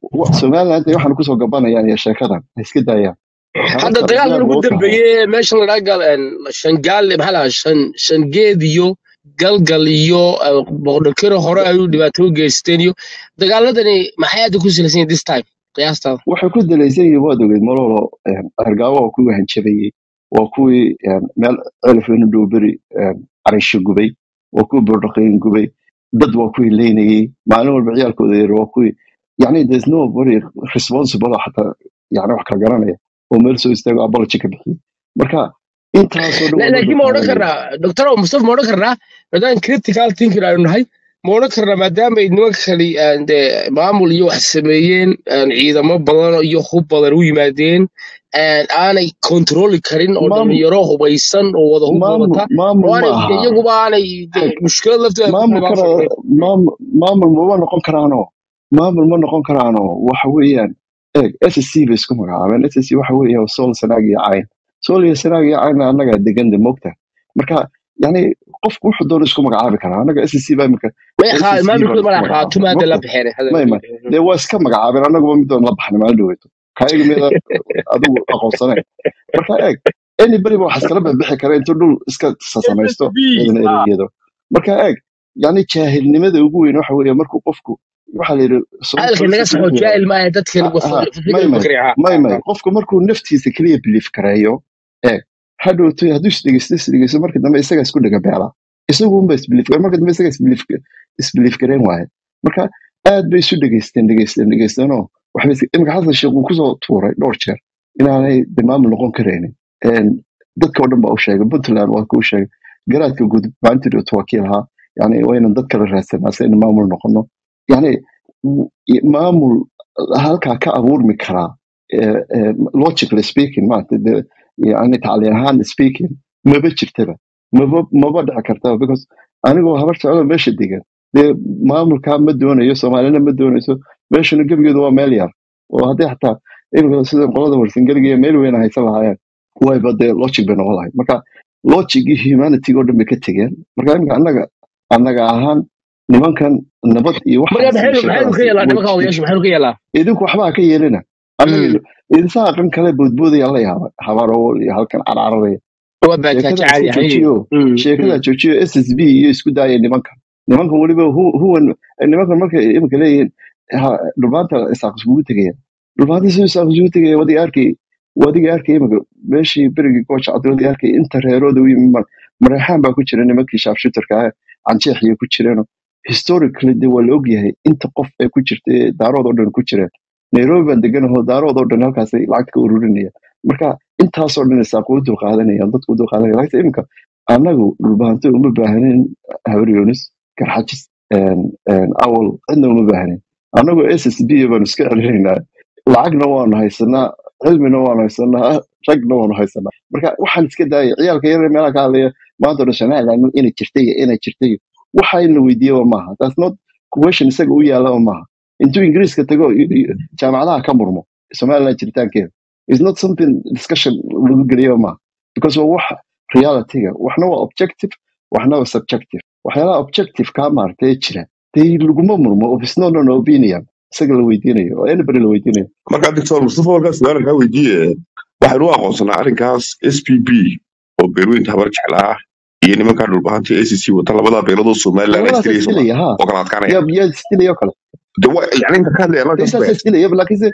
wa- somaliland ay waxaan kusoo gabanayaan iyo sheekadan ha iska daayaan hadda habarta dagaalkan diyaar ugu ma u tahay dambeeyey meesha la dhaha gal shangaale maxaa lahaa shan shangeed iyo galgal iyo eh, boqorkiro hore ayuu dhibaato u geysteen iyo dagaaladani maxay hadda ku salaysan yihiin this time qiyaastada waxay ku dalaysan yihiin waad ogeyd malolo argaawo waa kuwii hanjabayey waa kuwii een, meel celifinu dhowberi carinsho gubay waa kuwii bordhaqayn gubay dad waa kuwii leynayey maalin walba ciyaalkooda yar waa kuwii yani there's no very responsible oo xataa yani wax kala garanaya oo meel soo istaago apology ka bixiyey marka intaasoo dhan La- waa loo laakiin ma odhan dulqaadanaya karnaa doctor mustafa ma odhan karnaa maadaama critical thinking aynu nahay ma odhan karnaa maadaama ay nimanka kali aan dee maamul iyo wax sameeyeen aan ciidamo badan iyo hub badan u yimaadeen aan aanay kontroli karin oo maamul dhalinyaro hubaysan oo wada hub maamul wadata maamul oo ma aanay dee aha iyaguba aanay dee Eg, mushkilad laftooda ku maamul qabaan kara socdeen maamul maamul mama noqon karaano maamul ma noqon karaano waxa weeyaan eeg ssc bay isku magacaabeen ssc waxa weeye sool sanaag iyo cayn sool iyo sanaag iyo cayn annaga deganda moogta marka yani qofku wuxuu doona isku magacaabi karaa annaga ssc baa imika may ssc qaa baan maamulkooda isku mala magacaabay qaatuma hadda la moogta bixeen may may dee waa iska magacaabeen annaguba midoon la baxnay maalin dhaweeto kaayaga mida adigu aqoonsanayn marka eeg anybody ba wax iskala bixi kara intuu dhul iska sasamaysto cidna ereyado marka eeg yani jaahilnimada ugu weyn waxa weeye markuu qofku waxa la yidhi hadalka naga soomaalida saxo jaahil maaha dadkan ha ha may fikir may fikri may may qofku markuu naftiisa keliya biliif gareeyo eeg hadhowto hadduu isdhegeysto isdhegeysto marka dambe isaga isku dhega beela isagu unba isbiliif marka dambe isaga isbiliif isbiliif gareen waaye marka aad bay isu dhegeysteen dhegeysteen dhegeysteenoo waxbay is- imika xasan sheekh uu kusoo tuuray dhowr jeer inaanay de maamul noqon karaynin Een, dadka oo dhan baa u sheegay puntland waa kuu sheegay garaadka guud maantidoot waa kii lahaa yani waa inaan dad kala raadsanaa si aynu maamul noqono yani w- maamul halkaa ka abuurmi karaa eh, eh, logically speaking maarata de yani tacliin ahaan speaking maba jirtaba maba maba dhici kartaba because anigoo habar socdo meesha degan dee maamulkaa ma doonayo soomaalina ma doonayso meeshana gebigeedu waa meel yar oo haddii xataa imika sida qolada warsangeliga iyo meel weyn haysan lahaayeen wayba dee logic bay noqon lahayd marka logicii humanity oo dhan bay ka tegeen marka imika annaga annaga ahaan nimankan nabad iyo marka waxaas iyo maxaynu maxaynu ka sheekadaas yeelaa way nimanka odayaasha maxaynu ka yeelaa idinku waxbaa ka yeelina annaga idinsaa aqan kale boodboodaya la yaaba habaarowol iyo halkan carcararaya waa baataaja sheekada caadi iska ahayn joojiyo sheekada joojiyo s s b iyo isku daaya nimankan nimankan weliba hu- huwan nimankan markay imika leeyihiin ha- dhulmaanta isaaq iskugu tegaya dhulmaanta si isaaq iskugu tegaya wadiga arkay wadiga arkay imika meeshii berigii gooja cadda wadiga arkay inta reerooda u yimi mar- mareexaan baa ku jira nimankii shaafshutarka ah canjeexiya ku jireeno historically de waa la ogyahay inta qof ee ku jirta ee daarood oo dhan ku jireen nairobi baan deganaho daarood oo dhan halkaasay lacagta ka ururinayaan marka intaasoo dhan isaaq u dulqaadanayaan dadku u dulqaadanaya laakiin imika annagu dhulbahanto uma baahnin habaryoonis garxajis een- een awal cidna uma baahnin annagu s s b baanu iska celinaynaa lacagna waanu haysanaa cilmina waanu haysanaa ragna waanu haysanaa marka waxaan iska daaya ciyaalka yar meelaha ka hadlaya maanta o dhan somaliland inay jirtay iyo inay jirtay iyo waxa in la weydiiyaba maaha that's not question isaga u yaalaba maaha intuu ingiriiska tago i- i- jaamacadaha ka murmo somaliland jiritaankeeda is not something discussion lagu geliyo maaha because waa wax realityga waxna waa objective waxna waa subjective waxyaalaha objective kaa maaragtay ee jira dee laguma murmo of is not an opinion isaga la weydiinayo oo anybody la weydiinayo marka doctor mustafa warkaas su'aal kaa weydiiye waxaynu u aqoonsanaa arrinkaas s p b oo beerweynta habar jeclaa iyo nimankaa dhulbahanta a c c wata labadaa beeladoo somaliland labadaas istiraya soma isdilaya ha oo kala adkaanaya yaa yaa isdilaya oo kale de wa yani inta ka hadlaya halkaas isaas bay isdilaya laakiinse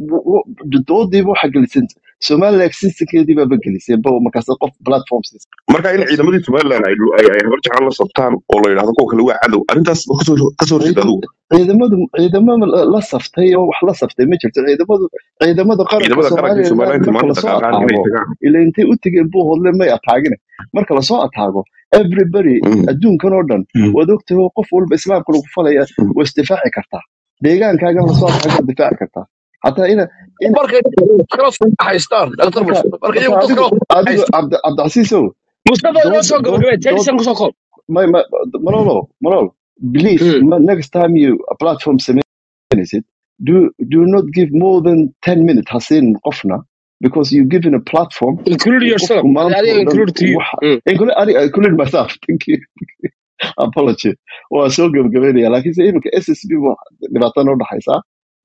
doodiiba waxa gelisan somaliland existencekeedii baaba gelisay ba markaas qof platforms marka in ciidamadii somaliland ay ay ay habar jeclaan la sabtaan oo la yidhahdo kuwa kale waa cadow arrintaas ma kasoo kasoo horjeeda adigu ciidamadu ciidamada la la saftay oo wax la saftay ma jirto ciidamadu ciidamada qaranka ciidamada qaranka somaliland somaliland marka maanta lasoo dhaqaaqaan inay ataago tagaan ila intay u tegeen buu hodle may ataagine marka lasoo ataago everybody Mm, adduunkan oo dhan mm, waad ogtahay oo qof walba islaamka lagu falaya mm. waa isdifaaci kartaa deegaankaagan lasoo ataago waa difaaci kartaa xataa ina ina markay kala soo haystaan dhaktar marka mustafa marka marka iyagu dad adigu kala adigu haysta cabdi cabdicasiisow mustafa inoo dood soo dood gabagabee dood tedisan kusoo koob my, my, Manolo, Manolo, please, ma- next time you a platform it, do do not give more than 10 minutes hasin qofna because you given a platform include uu yourself qofku maanta adiga oo dhan include to you waxa Mm. include I, include myself thank you apology waa soo gabagabeynaya laakiinse iminka ssb waa dhibaato noo dhaxaysaa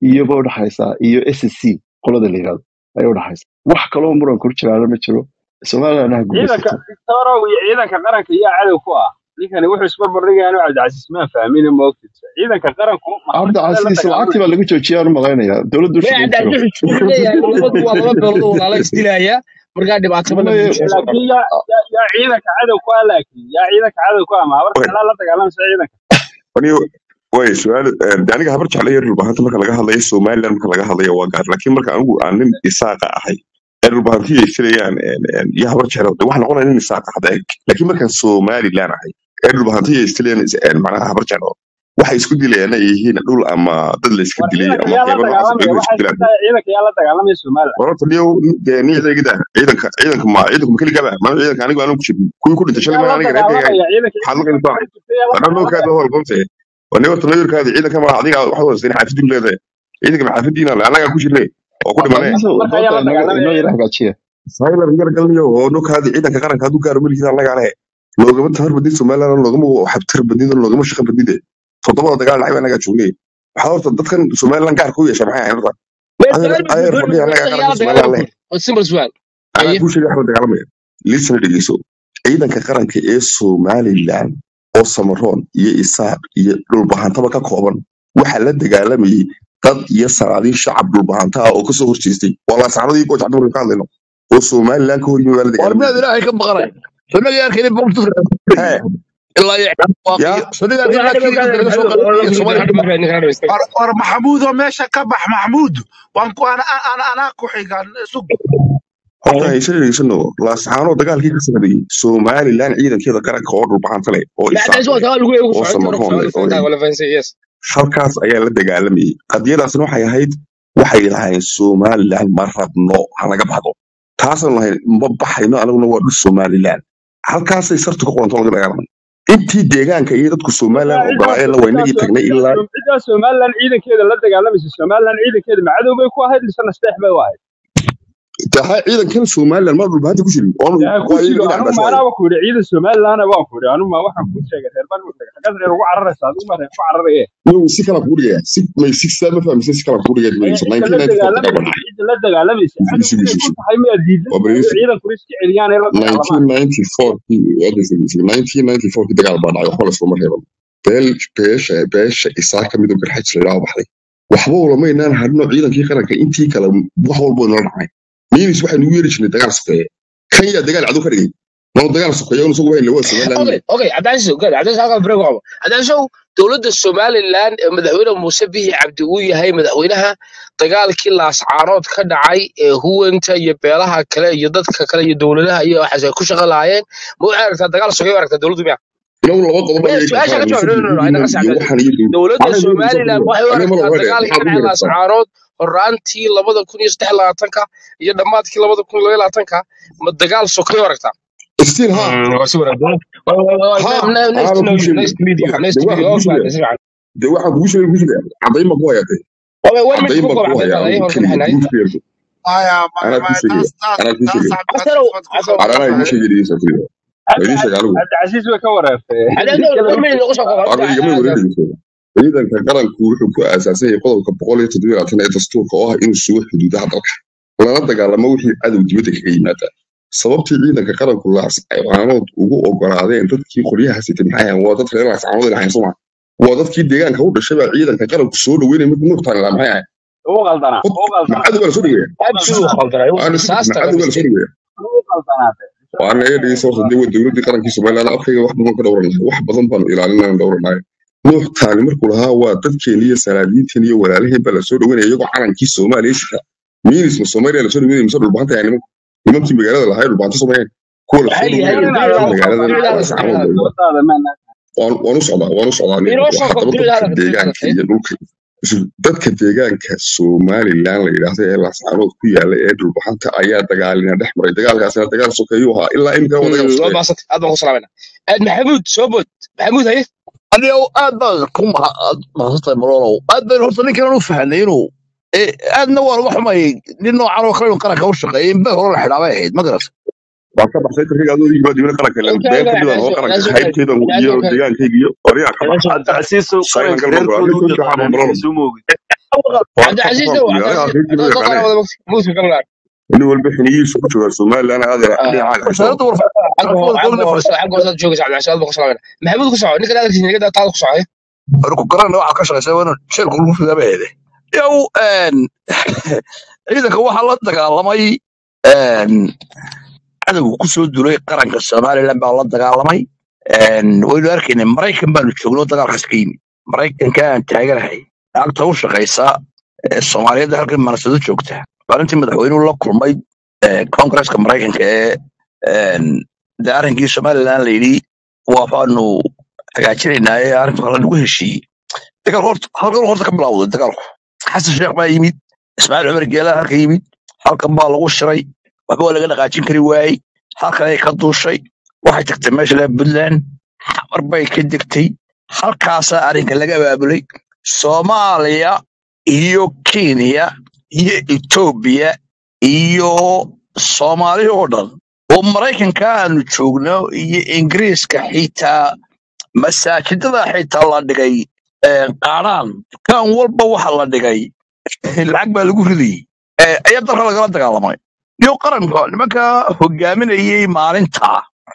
iyoba udhaxaysa iyo s c qolada la yirahdo ayay udhaxaysa wax kaloo muran kor jiraana ma jiro somaliland ha ciidanka guulaysato victorow iyo ciidanka qaranka yaa cadow ku ah ninkani wuxuu isbarbardhigayaa cabdicasiis maan fahmin ma ogtid ciidanka qaranku cabdi maxkamada la casiis lacagtii baa dagaalamaya lagu joojiyaan u malaynaya dowladdu may shaqayn jiro cabdicasiis wuxuu leeyahay labadu waa laba beelood oo walaalo isdilaya markaa dhibaato badan May- buu soo socdaa laakiin yaa yaa yaa ciidanka cadow ku ah laakiin yaa ciidanka cadow ku ah ma habar kalaa la dagaalamaysa ciidanka Wani way su'aal eh, aniga habar jeclay dhulbahanta marka laga hadlayo Somaliland marka laga hadlayo waa gaar laakiin marka anigu aan nin isaaqa ahay ee dhulbahantii ay filayaan iyo habar jeclo wax noqonaya nin isaaqa hada laakiin markaan Somaliland ahay ee dhulbahantii ay filayaan macnaha habar jeclo waxay isku dilayaan ay yihiin dhul ama dad la iska war dilay ciidanka ama yaa la qeybo noocaas dagaalamaya ay isku waxay dilaan tahay ciidanka yaa la dagaalamaya somaliland wararta niyow dee nin ciidanka ciidanka ciidanka ma ciidanka ma keligaa ma ciidanka anigu aanu ku jirin kuwii ku dhintay shalay yaa ma la aniga reerkayga dagaalamaya ciidanka maxaad la intii qaybtaa hore jirtay yaa la wadhan loo dagaalamaya kaada hol qomte wani horta lawirkaada ciidanka ma adiga waxaad wadaysteen xaafidin leedahay ciidanka maxaafiddiina le annagaa ku jirnay oo ku dhimanay cabdicasiis marka yaa doonta la inoo dagaalamaya inoo yara ciidanka hagaajiya saylar yar galniyo oo nukaada ciidanka qaranka hadduu gaaro melikiisa annagaa le loogama tamar badin somaliland loogama xabtar badin loogama shaqa badide toddobada dagaal dhacay annagaa joognay waxaa horta dadkan somaliland gaarka u yeesha maxay ahayn horta may adeer su'aal baa adeer ku fadhiya annagaa yaa la qaranka somaliland dagaalama le ku waa simple su'aal anaa haye kuu sheegay waxba dagaalamaya lisna dhegeyso ciidanka qaranka ee somaliland oo samaroon iyo isaaq iyo dhulbahantaba ka kooban waxaa la dagaalamayay dad iyo sanaadiin shacab dhulbahanta ah oo kasoo horjeestay waa laasaxnadii gooj cabdi markaan ka hadlayno oo somaliland ka horyimi baa la war miyaad dagaalamayay ilaahay ka maqanay sanaga yarkani boqoltu hee ilaa iyo waaqiyo yaa sanaga war yarkani hadda dadkii markaa dadka laga soo hadda qalay iyo markaa Soomaaliya hadda markaa ninka hadda war war maxamuudoo meesha ka bax maxamuud waan ku ana ana anaa ku xigan sug horta hayse dhegeysano laasaxaanoo dagaalkii ka socday somaliland ciidankeeda qaranka oo dhulbahanta leh oo بعد isaaq اسبوع leh سؤال يقول يقول oo سؤال تعرف samaroon leh سؤال oo فهمتها ولا فهمت يس halkaas ayaa la dagaalamayay qadiyadaasna waxay ahayd waxay lahayn somaliland ma rabno ha laga baxdo taasaan lahayn ma baxayno anaguna waa dhul somaliland halkaasay sartu ka qoranto laga dagaalamay intii deegaanka iyo dadku somaliland ciddaa ogolaayeenna waa inagii tagnay ilaa ciddaa somaliland ciidankeeda la dagaalamaysa somaliland ciidankeeda macadow bay ku ahayd mise nasteex bay u ahayd tahay ciidankan somaliland ma dhulbahanta ku jirin oonu yaa ku waa jiro ina anigu cabdaas maanaaba ku yidhi ciidan somaliland baan ku yidhi anigu ma waxaan kuu sheegay reer baan u tagay xaggaas reer ugu cararaysa adigu ma reer ku cararaye waaye si kala kuu dhigaya si may si saa ma fahmaysa si kala kuu dhigaya ayaa dhigayso cidda la 1994 dagaal baa dagaalamaysa dhacay cidda la dagaalamaysa cadow isugu inay isugu ku tahay miyaa diidan waa tahay oo beriisi ciidankuna iska celiyaan ee la dagaalamaan 1994 kii dagaal baa dhacay waxba lasuma reeban beel beesha beesha isaa ka mid oo garxaj la yidhaahdo baxday waxba ulamaynaan hadhino ciidankii qaranka intii kale wax walbo inala dhacay miinis waxaynu ugu yeeri jirnay dagaal sokeeye kan yaa dagaal cadow ka dhigay noo dagaal sokeeye un isagu wahayn waa somaliland اوكي اوكي عبد العزيز اوكي عبد العزيز هذا بريك عمر عبد العزيز دولة السوماليلاند مدحوينه موسى به عبد وي هي مدحوينها dagaalkii laascaarood ka dhacay ee huwanta iyo beelaha kale iyo dadka kale iyo dowladaha iyo waxaas ay ku shaqo lahaayeen ma waxay aragtaa dagaal sugay aragtaa dowladdu miya inagu laba qodob maya ayay su-aasha kala ka jawaab no no no fahmaysa ayna iyo qas cabdi waxaan iyo dowladda anaga somaliland waxay u anaga ma aragtaa laga dagaalkii ka maxaad ugu dhacay yeertaa laascaarood horaantii labada kun iyo saddex labaatanka iyo dhammaadkii labada kun iyo labaatanka ma dagaal sokay u aragtaa still ha ha anaaba kuu sheegay nice to meet you waxa nice de to meet you waxaan oo kuu fiican sheegaya si fiican de waxaan kugu sheegay kugu sheegaya cadayn baan ku hayaa de one minute cadayn ku baan koob ku hayaa cadeyntaada anigu ayay horta keliya maxay guud nahay ku yeerto maya anaa kuu maya sheegaya taas taas anaa kuu taas sheegaya cabdicasiis casarow baad ku casarow anaa khaldan igu tahay sheegay dhegeysa keliya waa idiin sheegay anigu cabdicasiis way ka wareertay cadeyntaada kala one minute nagu soo koob aniga igama wareegayso ciidanka qaranku wuxuu ku aasaasan yahay qodobka boqol iyo toddoba iyo labaatan ee dastuurka oo ah inuu sugo xuduudaha dalka lana dagaalamo wixii cadow dibadda kaga yimaada sababtii ciidanka qaranku laascaanood ugu ogolaadeen dadkii qoryaha sitay maxay ahayn waa dad reer laascaanood ilahayn soma waa dadkii deegaanka u dhashay baa ciidanka qaranku soo dhaweynay mid nuurtaan ilaa maxay ahayn uu qaldanaa hod uu qaldanaa macadow baa lasoo dhaweeya absolute khaldanay aana sidii disaster macadow baa lasoo mistake dhaweeya uu qaldanaatay waana iga dhegeysa horta dee waa dowladdii qarankii somaliland afkayga wax badan ka dhowranahay wax badan baanu ilaalinayna dhowranahay nuuxtaani markuu lahaa waa dadkeeni iyo salaadiinteen iyo walaalaheen baa lasoo dhaweynaya iyagoo calankii soomaaliya sita miinis ma soomaaliya lasoo dhaweynaya mise dhulbaanta yahay nimanku nimankii magaalada lahaa ee dhulbaanta somayeen kuwa lasoo هاي هاي dhaweynaya دليل dadkii هذا magaalada دليل هذا laascaanood دليل هذا doodaada maana waan waan u socdaa waan u socdaa nin inoo soo waxa koob daba dulil dadka hada dulil hada deegaanka iyo dhulka isu- dadka deegaanka somaliland la yidhaahdo ee laascaanood ku yaala ee dhulbaxanta ayaa dagaalina dhex maray dagaalkaasina dagaal sokeeyuu ahaa ilaa imika waa dagaal waa sokeeye baasat aad baan ku salaamayna maxamuud soo bood maxamuud haye aniga aad baan ku mahadsantahay malolow aad bayn horta ninkan u fahnay inuu eh, aadna waan uga xumayay nin noocan oo kale inuu qaranka u shaqeeyay in bee hore la xidhaabay ahayd ma garat waan ka baxsay tarkiga adoo digba dibna qaranka ilan okay been okay ka midaan oo that's qaranka that's okay qaybteeda iyo that's okay deegaankayga iyo qoryaha ka bax that's okay cabdicasiisow saylan qaranka galma reerkooda u aniga soo jaxaa yaqaanaa mambalolo ninkaas uma ogid waa cabdicasiis waan dow ku aniga cabdicasiis reerkii dad loo dad qara yaqaanay wada muuska kamlaan nin walba xiniyiisu ku jooga somalilan adeer dhinacaaga ka wasaaradda soo xagga ho- warfaafinta xagga hoose xagga hoose aad joogaysa cabdicasiis aad baa ku salaamana maxamuud ku soco ninka hadalkiisa niga taada ku socay ku garana waxaa ka shaqaysa waa inuu sheelku lagu fidaaba heede yow ciidanka waxaa la dagaalamay een, cadowga kusoo duulay qaranka somalilan baa la dagaalamay een, waynu arkaynay maraykan baanu joogno dagaalkaas ka yimid maraykanka aan taaganahay lacagta u shaqaysa ee soomaaliyeed halkan manasado joogta maalintii madaxweynuhu la kulmay ee, koongareeska maraykanka ee een, dee arrinkii somalilan la yidhi waabaanu hagaajinaynaa ee arrinta kale lagu heshiiyey dagaal horta halkan horta ka bilowday dagaalku xasan sheekh baa yimid ismaaciil cumar geelaa halka yimid halkan baa lagu shiray waxba waa laga dhaqaajin kari waayey halkan ay ka duushay waxay tagtay meesha laga puntland xamar bay ka degtay halkaasaa arrinka laga abaabulay soomaaliya iyo kenya iyo etoobiya iyo soomaali oo dhan oo maraykanka aanu joogno iyo ingiriiska xitaa masaajidada xitaa la dhigay ee, qaadhaan dukaan walba waxa la dhigay lacag baa lagu ridayey ee, ayaa dalka lagala dagaalamay iyo qaranka nimanka hogaaminayey maalinta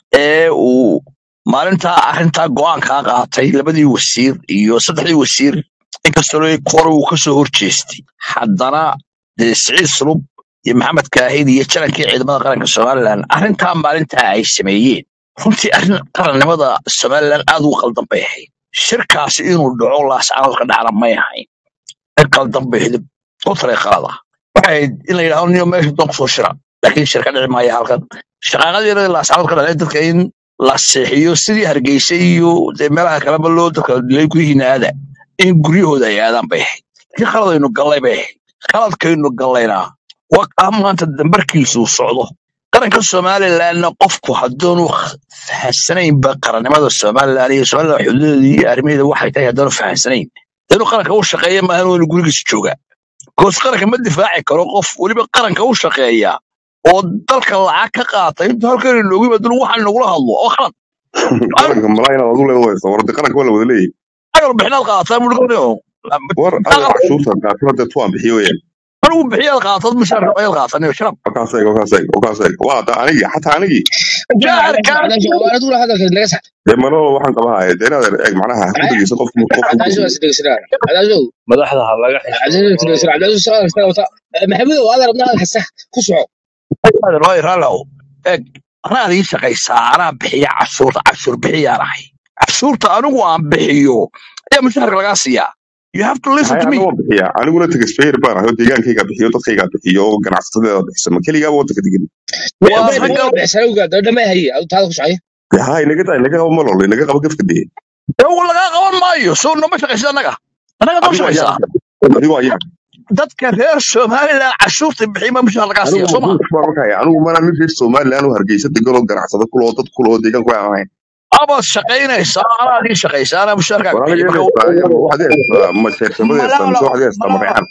ee uu maalintaa arrintaa go'aankaa qaatay labadii wasiir iyo saddexdii wasiir inkastoo kore uu kasoo horjeestay haddana dee siciid sulub iyo maxamed kaahid iyo jarankii ciidamada qaranka somalilan arrintaa maalintaa ay sameeyeen runtii arrin qarannimada somalilan aad ugu qaldan bay ahayd shirkaasi inuu dhaco laascaanood ka dhacna may ahayn in qaldan bay ahayd oo taray qalada waxay ahayd in la yidhahdo niyo meesha doon kusoo shira laakiin shir ka dhici maaya halkan shaqaaqadeeda laascaanood ka dhacay dadka in la seexiyo sidii hargeysa iyo dee meelaha kaleba loo dadka dilay guryihiina aada in guryahooda ay aadaan bay ahayd laakiin khaladaynu gallay bay ahayd khaladkaynu gallaynaa waa kaa maanta dambarkiisu socdo qaranka somalilanna qofku haddaanu fahansanaynba qarannimada somalilan iyo somalilan xuduudeeda iyo arrimaheeda waxay tahay haddaanu fahansanayn inuu qaranka u shaqeeya maahan waynu gurigiisa joogaa goos qaranka ma difaaci karo qof weliba qaranka u shaqeeya oo dalka lacag ka qaata intuu halkan inoogu yimaado waxaan nagula hadlo oo khalad qaranka malaa inaad adu leedahay warda qaranka waa la wada leeyahay agal bixinaad qaadataa mudhgano war adeer cashuurta qaatana dee tuwaan bixiyo weyaan anigu bixiyaad qaatad mushaar ayaad qaataniyo sharab halkaas eeg halkaas eeg halkaas eeg waa da anigii xataa anigii jaarka waana duula hadalka naga sax dee malaba waxaan qabahay dee inaad eeg macnaha ha ku dhegeysa qof qof ku cabdicasiis waa isdhegeysanaar cabdicasiis madaxda ha laga cabdicasiis xishoodo isdhegeysanaar cabdicasiis shaqada kasta wata maxamuud oo adeer abna hadalka sax ku soco raallow eeg anaa ii shaqaysaa anaa bixiya cashuurta cashuur bixiyaan ahay cashuurta anigu aan bixiyo ayaa mushaharka lagaa siiyaa you have to listen hay to me ana waa bixiya aniguna tagasfeer baan ahay oo deegaankayga bixiyo dadkayga bixiyo oo ganacsatada bixisa ma keligaaba wadanka degan waa ma ragga ma bixsana ugaa dada ma haye adu taada ku socay dee hay naga daa naga qabo malol naga qabo gefka dee ew lagaa qaban maayo soo noma shaqaysid annaga annaga noo adigo shaqaysaa ayaa adigo ayaa dadka reer somalilan cashuurta bixiya ma mushaar lagaa siiya anigu soo ma mabuuq baan markaya anigu mana nin reer somaliland oo hargeysa degan oo ganacsada kuloo dad kuloo deegaanku aan ahayn amaad shaqaynaysaa anaa ii shaqaysaa anaa mushaarkaaga war aniga bixiya marka waxaad heestaa ma jeersamada heestaa mise malolo waxaad heestaa malolo mareexan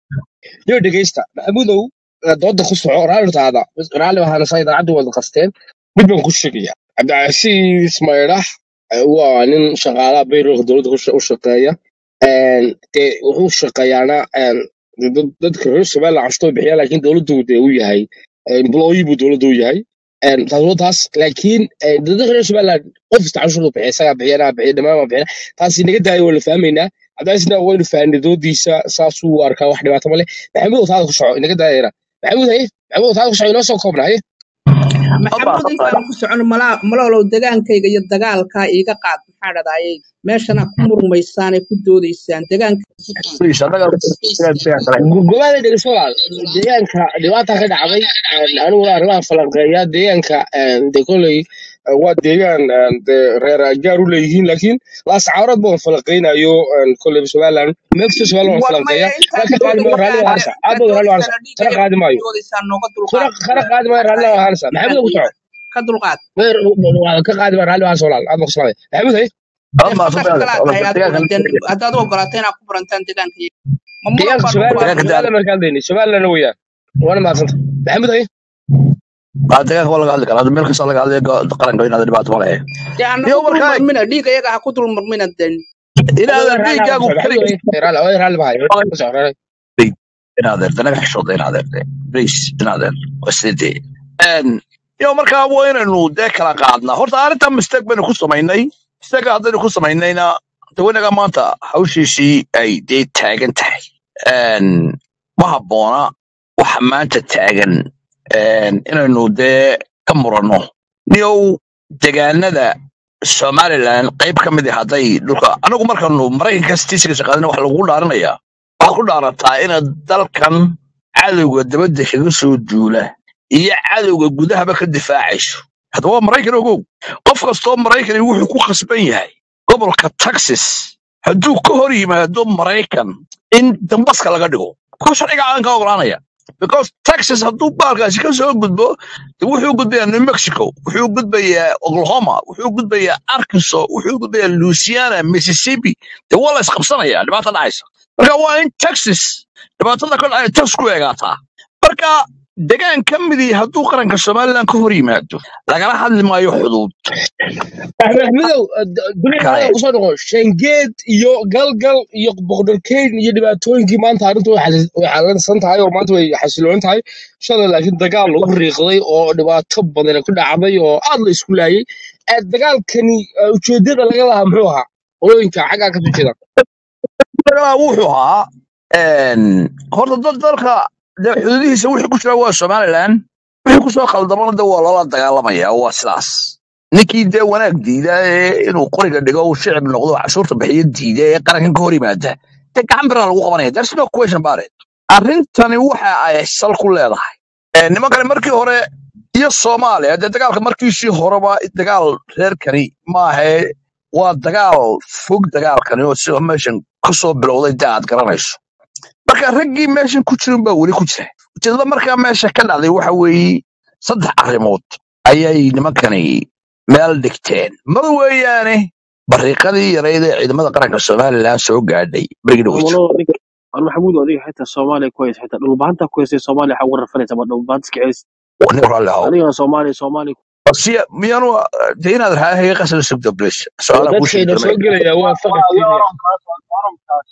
yo dhegeysta maxamuudow dooda ku soco raalli taada raalli waxaana saa idaacadda wada qasteen mid baan ku sheegaya cabdicasiis maydhax waa nin shaqaalaha bayroolka dowladda ku sha- u shaqeeya Een, dee wuxuu shaqeeyaana een, dad- dadka reer somaliland cashtoo bixiya laakiin dowladdu dee u yahay employee buu dowladdu u yahay Een, taas waa taas laakiin een, dadka reer somaliland qof kasta cashuurta bixiya isagaa bixiya anaa bixiya dhammaan waa bixiya taasi naga daayo waa la fahmaynaa cabdicasiisna waynu fahnay doodiisa saasuu u arkaa wax dhibaato ma leh maxamuud taada ku soco inaga daayara maxamuud haye maxamuud taada ku soco inoo soo koobna haye maxamuud intaan ku socon malaa- malolow degaankayga iyo dagaalkaa iiga qaad maxaa dhadayay meeshana ku murmaysaanay ku doodaysaan degaanka please annaga gobaada dhegeyso walaal deegaanka dhibaata ka dhacday een, aniguna arrimaha falanqeeya deegaanka een, dee koley eh, waa deegaan een, dee reer gaar u leeyihiin laakiin laascaarood baan falanqeynayo een, koley somaliland meelkasta somaliland waan war maya falanqeeya intaan kana qaadi maayo raalli dooda waa waxaad hansa aad booda raalli waa hansa doodaysaan kana dhiigaya qaadi maayo doodaysaan nooga kana dulqaad kana qaadi maayo raalli waa hansa maxamuud ku soco ka dulqaad meer waa ka qaadi maayo raalli waa hansa walaal aad baa ku salaamay maxamuud haye dee khatar kalaad tahay adiguna dee haddaad u ogolaato inaad ku barantaan degaanka iyo ma muran deegaanka baan ugu somaliland baaqay somaliland markaan dayni somaliland weeyaan waana mahadsanta maxamuud haye deegaanka waa laga hadli karaa meel kasta laga hadlaya qaranka inaad dhibaato ma lehe dee aan iyo nagu dul markaa marmina dhiiga iyaga ha ku dul marmina den inaadan raalli ha dhiiggaagu maxamuud keligiis raalli raalli baa ku soo raalli inaadeer danaga xishooda inaadeer de blis inaadeer waa sidee yo markaa waa inaynu dee kala qaadnaa horta arrintan mistake baynu ku samaynay mistake haddaynu ku samaynayna dawanaga maanta hawshiisii ay dee taagan tahay Een, ma habboona waxa maanta taagan een, inaynu dee ka muranno niyow degaanada somalilan qayb ka mid ah hadday dhulka anagu markaanu maraykanka statistics qaadana waxa lagu dhaaranayaa waxaad ku dhaarataa inaad dalkan cadowga dabadda kaga soo duula iyo cadowga gudahaba ka difaacayso haddaba waa maraykan ogow qof kastoo maraykani wuxuu ku khasban yahay gobolka texas hadduu ka hor yimaado maraykan in dambaska laga dhigo ko sharciga aan ka ogolaanaya because texas hadduu baalkaasi ka soo gudbo de wuxuu gudbayaa new mexico wuxuu gudbayaa oklahoma wuxuu gudbayaa arkansas wuxuu gudbayaa louisiana mississippi de waa la isqabsanaya dhibaata dhacaysa marka waa in texas dhibaatada ka dhacaya texas ku eegaataa marka degaan ka midii hadduu qaranka somalilan ka hor yimaado lagala hadli maayo xuduud axmedow dunida kale hada kusoo noqon shangeed iyo galgal iyo boqdorkeyn iyo dhibaatooyinkii maanta arrintu way xalis- way xalansan tahay oo maanta way xasiloon tahay shalay laakiin dagaal lagu riiqday oo dhibaato badan ku dhacday oo aad la isku laayay Eh, dagaalkani eh, ujeedada laga lahaa muxuu ahaa qolooyinka xaggaa ka jeeda dagaalaa wuxuu ahaa een, horta dad dalka dee xuduudihiisa wixii ku jira waa somalilan wixii kusoo khaldamana de waa loola dagaalamaya waa sidaas ninkii dee wanaag diida ee inuu qoriga dhigo uu shicib noqdo cashuurta bixiyo diida ee qarankan ka hor yimaada dee gacan biraa lagu qabanaya there's no question about it arrintani waxa ay sal ku leedahay Ee, nimankani markii hore iyo soomaaliya dee dagaalka markiisii horeba dagaal reerkani maahe waa dagaal fog dagaalkani oo sidoo meeshan kasoo bilowday dee aad garanayso marka raggii meeshan ku jirin baa weli ku jira ujeedada markaa meesha ka dhacday waxa weeye saddex arrimood ayay nimankani meel dhigteen mar weeyaane bariiqadii yarayd ee ciidamada qaranka somalilan soo gaadhay berigi dhaweyto والله adiga war maxamuud adiga xitaa soomaaliya ku haysa xitaa dhulbaanta ku haysay soomaaliya waxaa uga rafanaysa ma dhulbaanta iska celis nin raalli ahow adigana soomaaliya soomaaliya siya miyaanu dee inaad raahaya qasada sugda blish su-aalaha kuu sheegi dadkayna doona soo gelaya waa faqad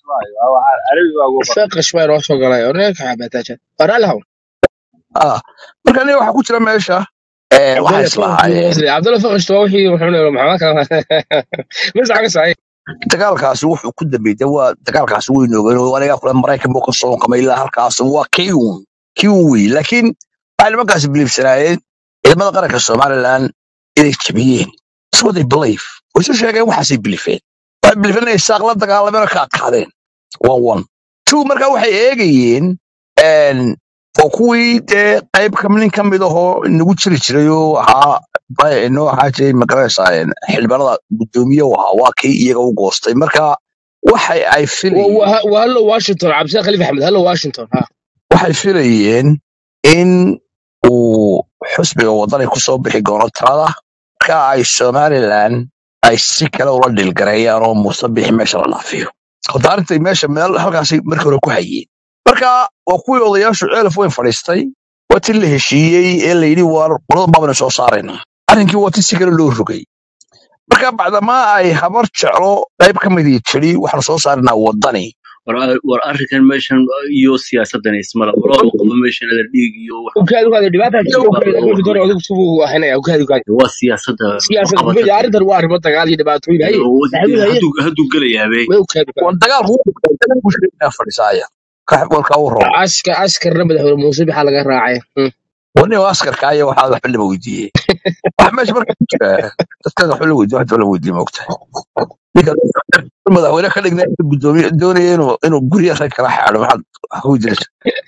faqash baa inoo soo galay oreerka xabaataaja waraalahaw Ah, marka aniga waxaa ku jira meesha eh, waxay cabdalla faqash islahaayeen cabdalla faqash waa wixii wuxuu leeyahay maxaa kala mas xaga saay dagaalkaasi wuxuu ku dambeeyay dee waa dagaalkaasi weyn ogeyn oo aniga kule maraykan buu ka soo qamay ilaa halkaas waa kiun kiun wey laakiin waxay nimankaasi biliifsanaayeen ciidamada qaranka somalilan inay jabiyeen That's what they believe way soo sheegeen waxaasay bilifeen waxay bilifeen inay saaq la dagaalameen oo ka adkaadeen waa one two marka waxay eegayeen een, oo kuwii dee qayb ka nin ka mid ahoo nagu jiri jiray oo ahaa ba- inoo ahaa jiray magaranaysaa een, xildhibaanada guddoomiye u ahaa waa kii iyaga u goostay marka waxay ay filayeen waa hallo washington cabdisaq khaliif axmed hallo washington ha waxay filayeen in uu xusbiga wadani kusoo bixi doono talada marka ay somalilan ay si kale ula dhilgareeyaan oo muuse bixi meesha la dhaafiyo horta arrintay meesha meel halkaasay markii hore ku hayeen marka waa kuwii odayaashu ceelaf weyn fadhiistay waa ti la heshiiyey ee la yidhi waa qoladan baabana soo saaraynaa arrinkii waa ti si kale loo rogay marka bacdamaa ay habar jeclo qayb ka midii tiri waxaanu soo saaraynaa wadani war war arrinkan meeshan iyo siyaasadan ismala qolada qabo meeshan la dhiig iyo wax ukaadi ukaadi dhibaata iyo jirta wax ukaadi loo ukaadi doon adigu subuu ahaynaya ukaadi ukaadi waa siyaasada siyaasad qabata kuma arrintan waa arrimo dagaal iyo dhibaatooyin haye maxamuud haye hadduu hadduu gelayaabee way ukaadi ukaadi waa dagaalku dagaalku sheegnaa fadhisaaya kaxbalka u roon askar askarna madaxweyne muuse maxaa laga raacay Hmm. wani askarka aya waxaa waxba lama weydiiyey wax meesha marka ku jira dadkan waxba la weydiiye waxba la weydiiye maogtahay ninka madaxweyne ka dhigna inuu gudoomiye doonaya inuu inuu gurya rag kala xaado maxaad wax ku weydiinaysa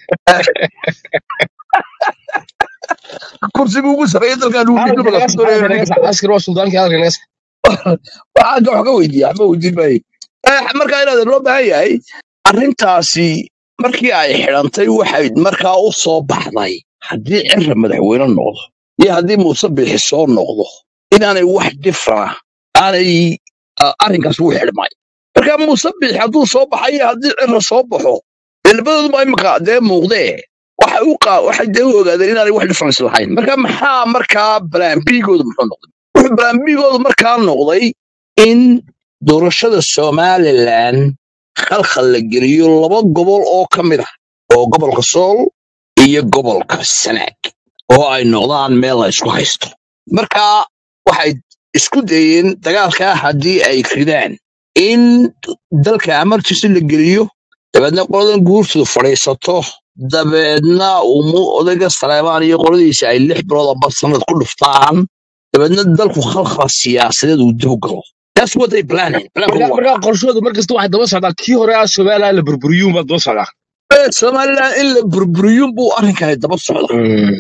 kursiga ugu sarreeya dalkan ugu hadalka gudoomiye naga ku doonaya sax hadalka inuu naga ninka sax askar waa suldaanki hadalka naga sax waxaan wax ka weydiiye waxba weydiin maayo Eh, marka inaad loo baahan yahay arrintaasi markii ay xidhantay waxay markaa u soo baxday haddii cira madaxweyne noqdo iyo haddii muuse biixi soo noqdo inaanay wax dhifrana aanay ah, arrinkaas u xidhmay marka muuse biixi hadduu soo baxay iyo haddii cira soo baxo dee labadooduba imika dee muuqdee waxay u qaa waxay dee u ogaadeen inaanay wax difference lahayn marka maxaa markaa balaan bigoodu muxuu noqday wuxuu balaan bigoodu markaa noqday in doorashada somalilan khalkhal la geliyo laba gobol oo ka mid ah oo gobolka sool iyo gobolka sanaag oo ay noqdaan meel la isku haysto marka waxay isku dayeen dagaalkaa haddii ay ridaan in dalka amartiisa la geliyo dabeedna qoladan guurtoodu fadhiisato dabeedna umu odayga saleebaan iyo qoladiisa ay lix bilood amba sanad ku dhuftaan dabeedna dalku khalkhal siyaasadeed uu dib u galo That's what they planning. Plan marka marka qorshoodu markasta waxay daba socdaa kii hore ah somaliland la burburiyuun baa daba socdaa Somaliland in la burburiyun buu arrinkani daba socda.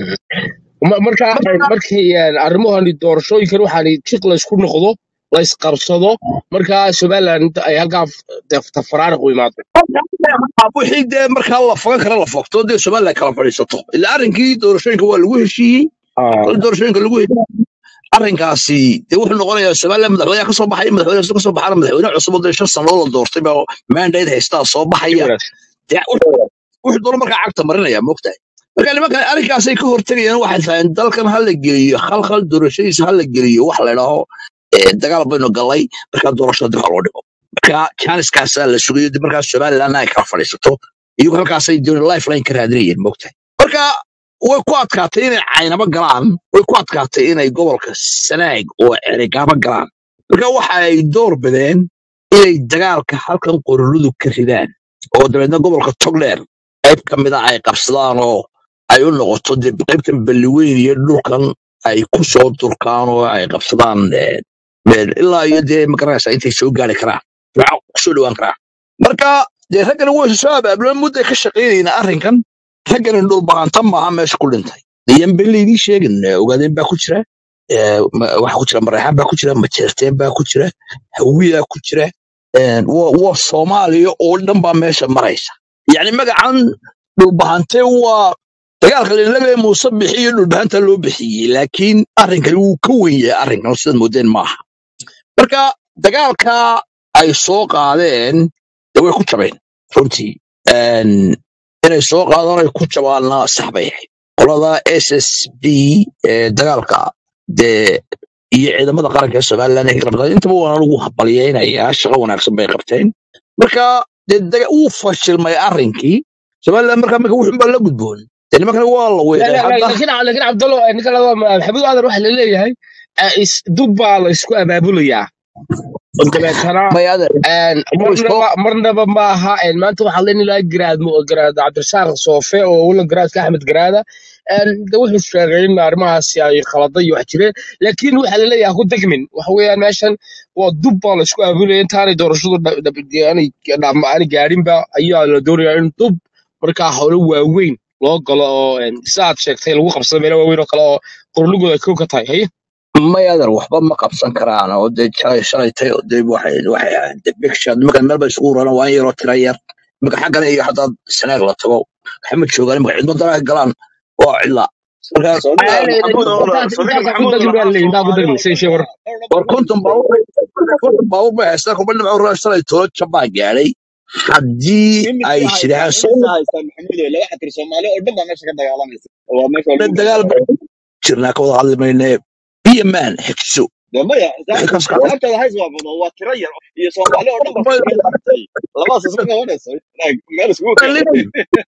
Ma- marka markii een, arrimahani doorashooyinkan waxaani jiq la isku noqdo la isqabsado marka somaliland ay halkaa tafaraariq u imaado wixii dee markaa la fogan kara la fogto dee somaliland kala fadhiisato ilaa arrinkii doorashooyinka waa lagu heshiiyey kol doorashooyinka lagu heshiiyey arrinkaasi dee wuxuu noqonayaa somaliland madaxweynaha ka soo baxay madaxweyne ka soo baxana madaxweyne cusub oo dee shan sannadood la doortay baa mandate haystaa soo si baxaya wanaagsan dee wuxuu wuxuu doono markaa cagta marinaya moogtahay marka nimankan arrinkaasay ka hortegayaan waxay tahay in dalkan ha la geliyo khalkhal doorashadiisa ha la geliyo wax la idhaaho eh, dagaal baynu galay markaa doorashada dib ha loo dhigo marka janiskaasaa la sugayo dib markaa somaliland ay kala fadhiisato iyagu halkaasay doon lifeline ka raadinayeen moogtahay marka way ku adkaatay inay caynaba galaan way ku adkaatay inay gobolka sanaag oo erigaaba galaan marka waxa ay door bideen inay dagaalka halkan qoroludu ka ridaan oo dabeedna gobolka togdheer qayb ka mid a ay qabsadaan oo ay u noqoto dee qaybtan balliweyn iyo dhulkan ay ku soo durkaan oo ay qabsadaan eh, meel ilaa iyo dee magaranaysa intay soo gaari karaan waxa kusoo dhowaan karaan marka dee raggani way soo abaabuleen mudday ka shaqaynayna arrinkan raggani dhulbaanta maaha meesha ku dhintay yan ben laydii sheegin eh, ogaadeen baa ku jira eh, ma- waxa ku jira mareexaan baa ku jira majeerteen baa ku jira hawiyaa ku jira eh, waa waa soomaaliya oo dhan baa meesha maraysa yacni magacan dhulbahante waa dagaalka lalaga muuse bixiyo dhulbahanta loo bixiyey laakiin arrinkani wuu ka wen yahay arrinkan sidaad moodeen maaha marka dagaalka ay soo qaadeen dee way ku jabeen runtii Een, inay soo qaadaan ay ku jabaanna sax bay ahayd qolada s s b ee dagaalka dee iyo ciidamada qaranka ee somaliland ee qabtaan intaba waan ugu habalyaynayaa shaqo wanaagsan bay qabteen marka dee daga- wuu fashilmay arrinkii somaliland markaa marka wuxun baa la gudboon dee nimankana waa la لا weeqay لا لا hadda لكن لكن عبد الله ninka la maxamed aadan waxa la leeyahay eh, is- dub baa la isku abaabulayaa dabeetana mayaada een, inuu soo marnaba marnaba ma aha een, maanta waxaa leen ilaa garaad mo- garaad cabdirasaaq soofe oo wala garaadka axmed garaada een, de wuxuu sheegay in arrimahaasi ay khalada iyo wax jireen laakiin waxaa la leeyahay ku degmin waxa weeyaan meeshan waa dub baa la isku abaabulaya intaanay doorashadu dha- dha- aanay dham- aanay gaadhinba ayaa la doonayaa in dub markaa howlo waaweyn loo galo oo een, sida aad sheegtay lagu qabsado meelo waaweyn oo kale oo qorlugooda ay kow ka tahay haye mayadan waxba ma qabsan karaan oo dee shalay shalaytay oo dee waxay waxay ahayd dee big shot nimankan meel bay isugu uraraan waa in yaroo tira yar iminka xaggan iyo haddaad sanaag la tago waxay ma joogaan iminka cidmo danaha galaan waa cidla marka saldhiga Ay, maxamuud oo intaas saldhiga intaas ku maxamuud degmi baa oo la leeyahay intaa ku degmi say shee war war konton baabuur konton baabuur bay haystaan kuba dhinaca urara shalay tolo jabaa gaadhay haddii imise ay haystaan shidhaan imise soo haystaan maxamuud oo laba xatir soomaali oo dhan baa meesha ka dagaalamaysa waa meesha waa lagu dagaal dagaalamaya baan jirnaa ka wada hadli mayne biyo maan xigso dee maya wixii xisaab ka socda xisaabtooda hays waa badan waa tiro yar iyo soomaali oo dhan baa fadhiga qaatay labadaas isma qabanayso Like, meel iskugu keenay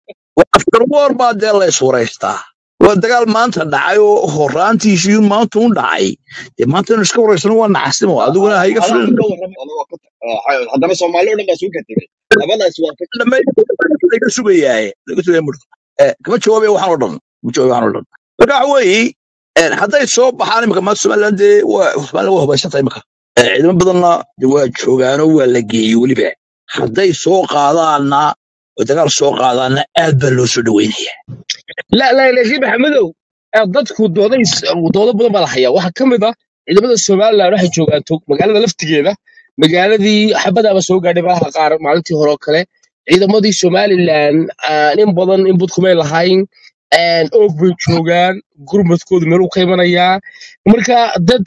after war baa dee la iswaraystaa waa dagaal maanta dhacay oo horaantiisii maanta u dhacay dee maanta inu iska waraysano waa nacasnimo adiguna ha iga adaa filin ka warramay anagoo ka ah, haddana soomaali oo dhan baa isugu katagay labadaas waa ka laga sugayaaye laga sugaya murdo kama jawaabaya waxaan oo dhan kama jawaabaya waxaan oo dhan marka waxa weeye een, hadday soo baxaan imika maanta somaliland dee waa somaliland waa hubaysantay imika Ee, ciidamo badanna dee waa joogaanoo waa la geeyey weliba hadday soo qaadaanna oo dagaal soo qaadaanna aad baa loo soo dhaweynaya la la laakiin maxamedow eh, dadku dooday doodo badan baa la hayaa waxaa ka mid ah ciidamada somaliland waxay joogaan tog magaalada laftigeeda magaaladii xabadaaba soo gaadhay malaha qaar maalintii hore oo kale ciidamadii somaliland ah, in badan in budkumay lahayn een, oog bay joogaan gurmadkoodu meel u ka imanayaa marka dad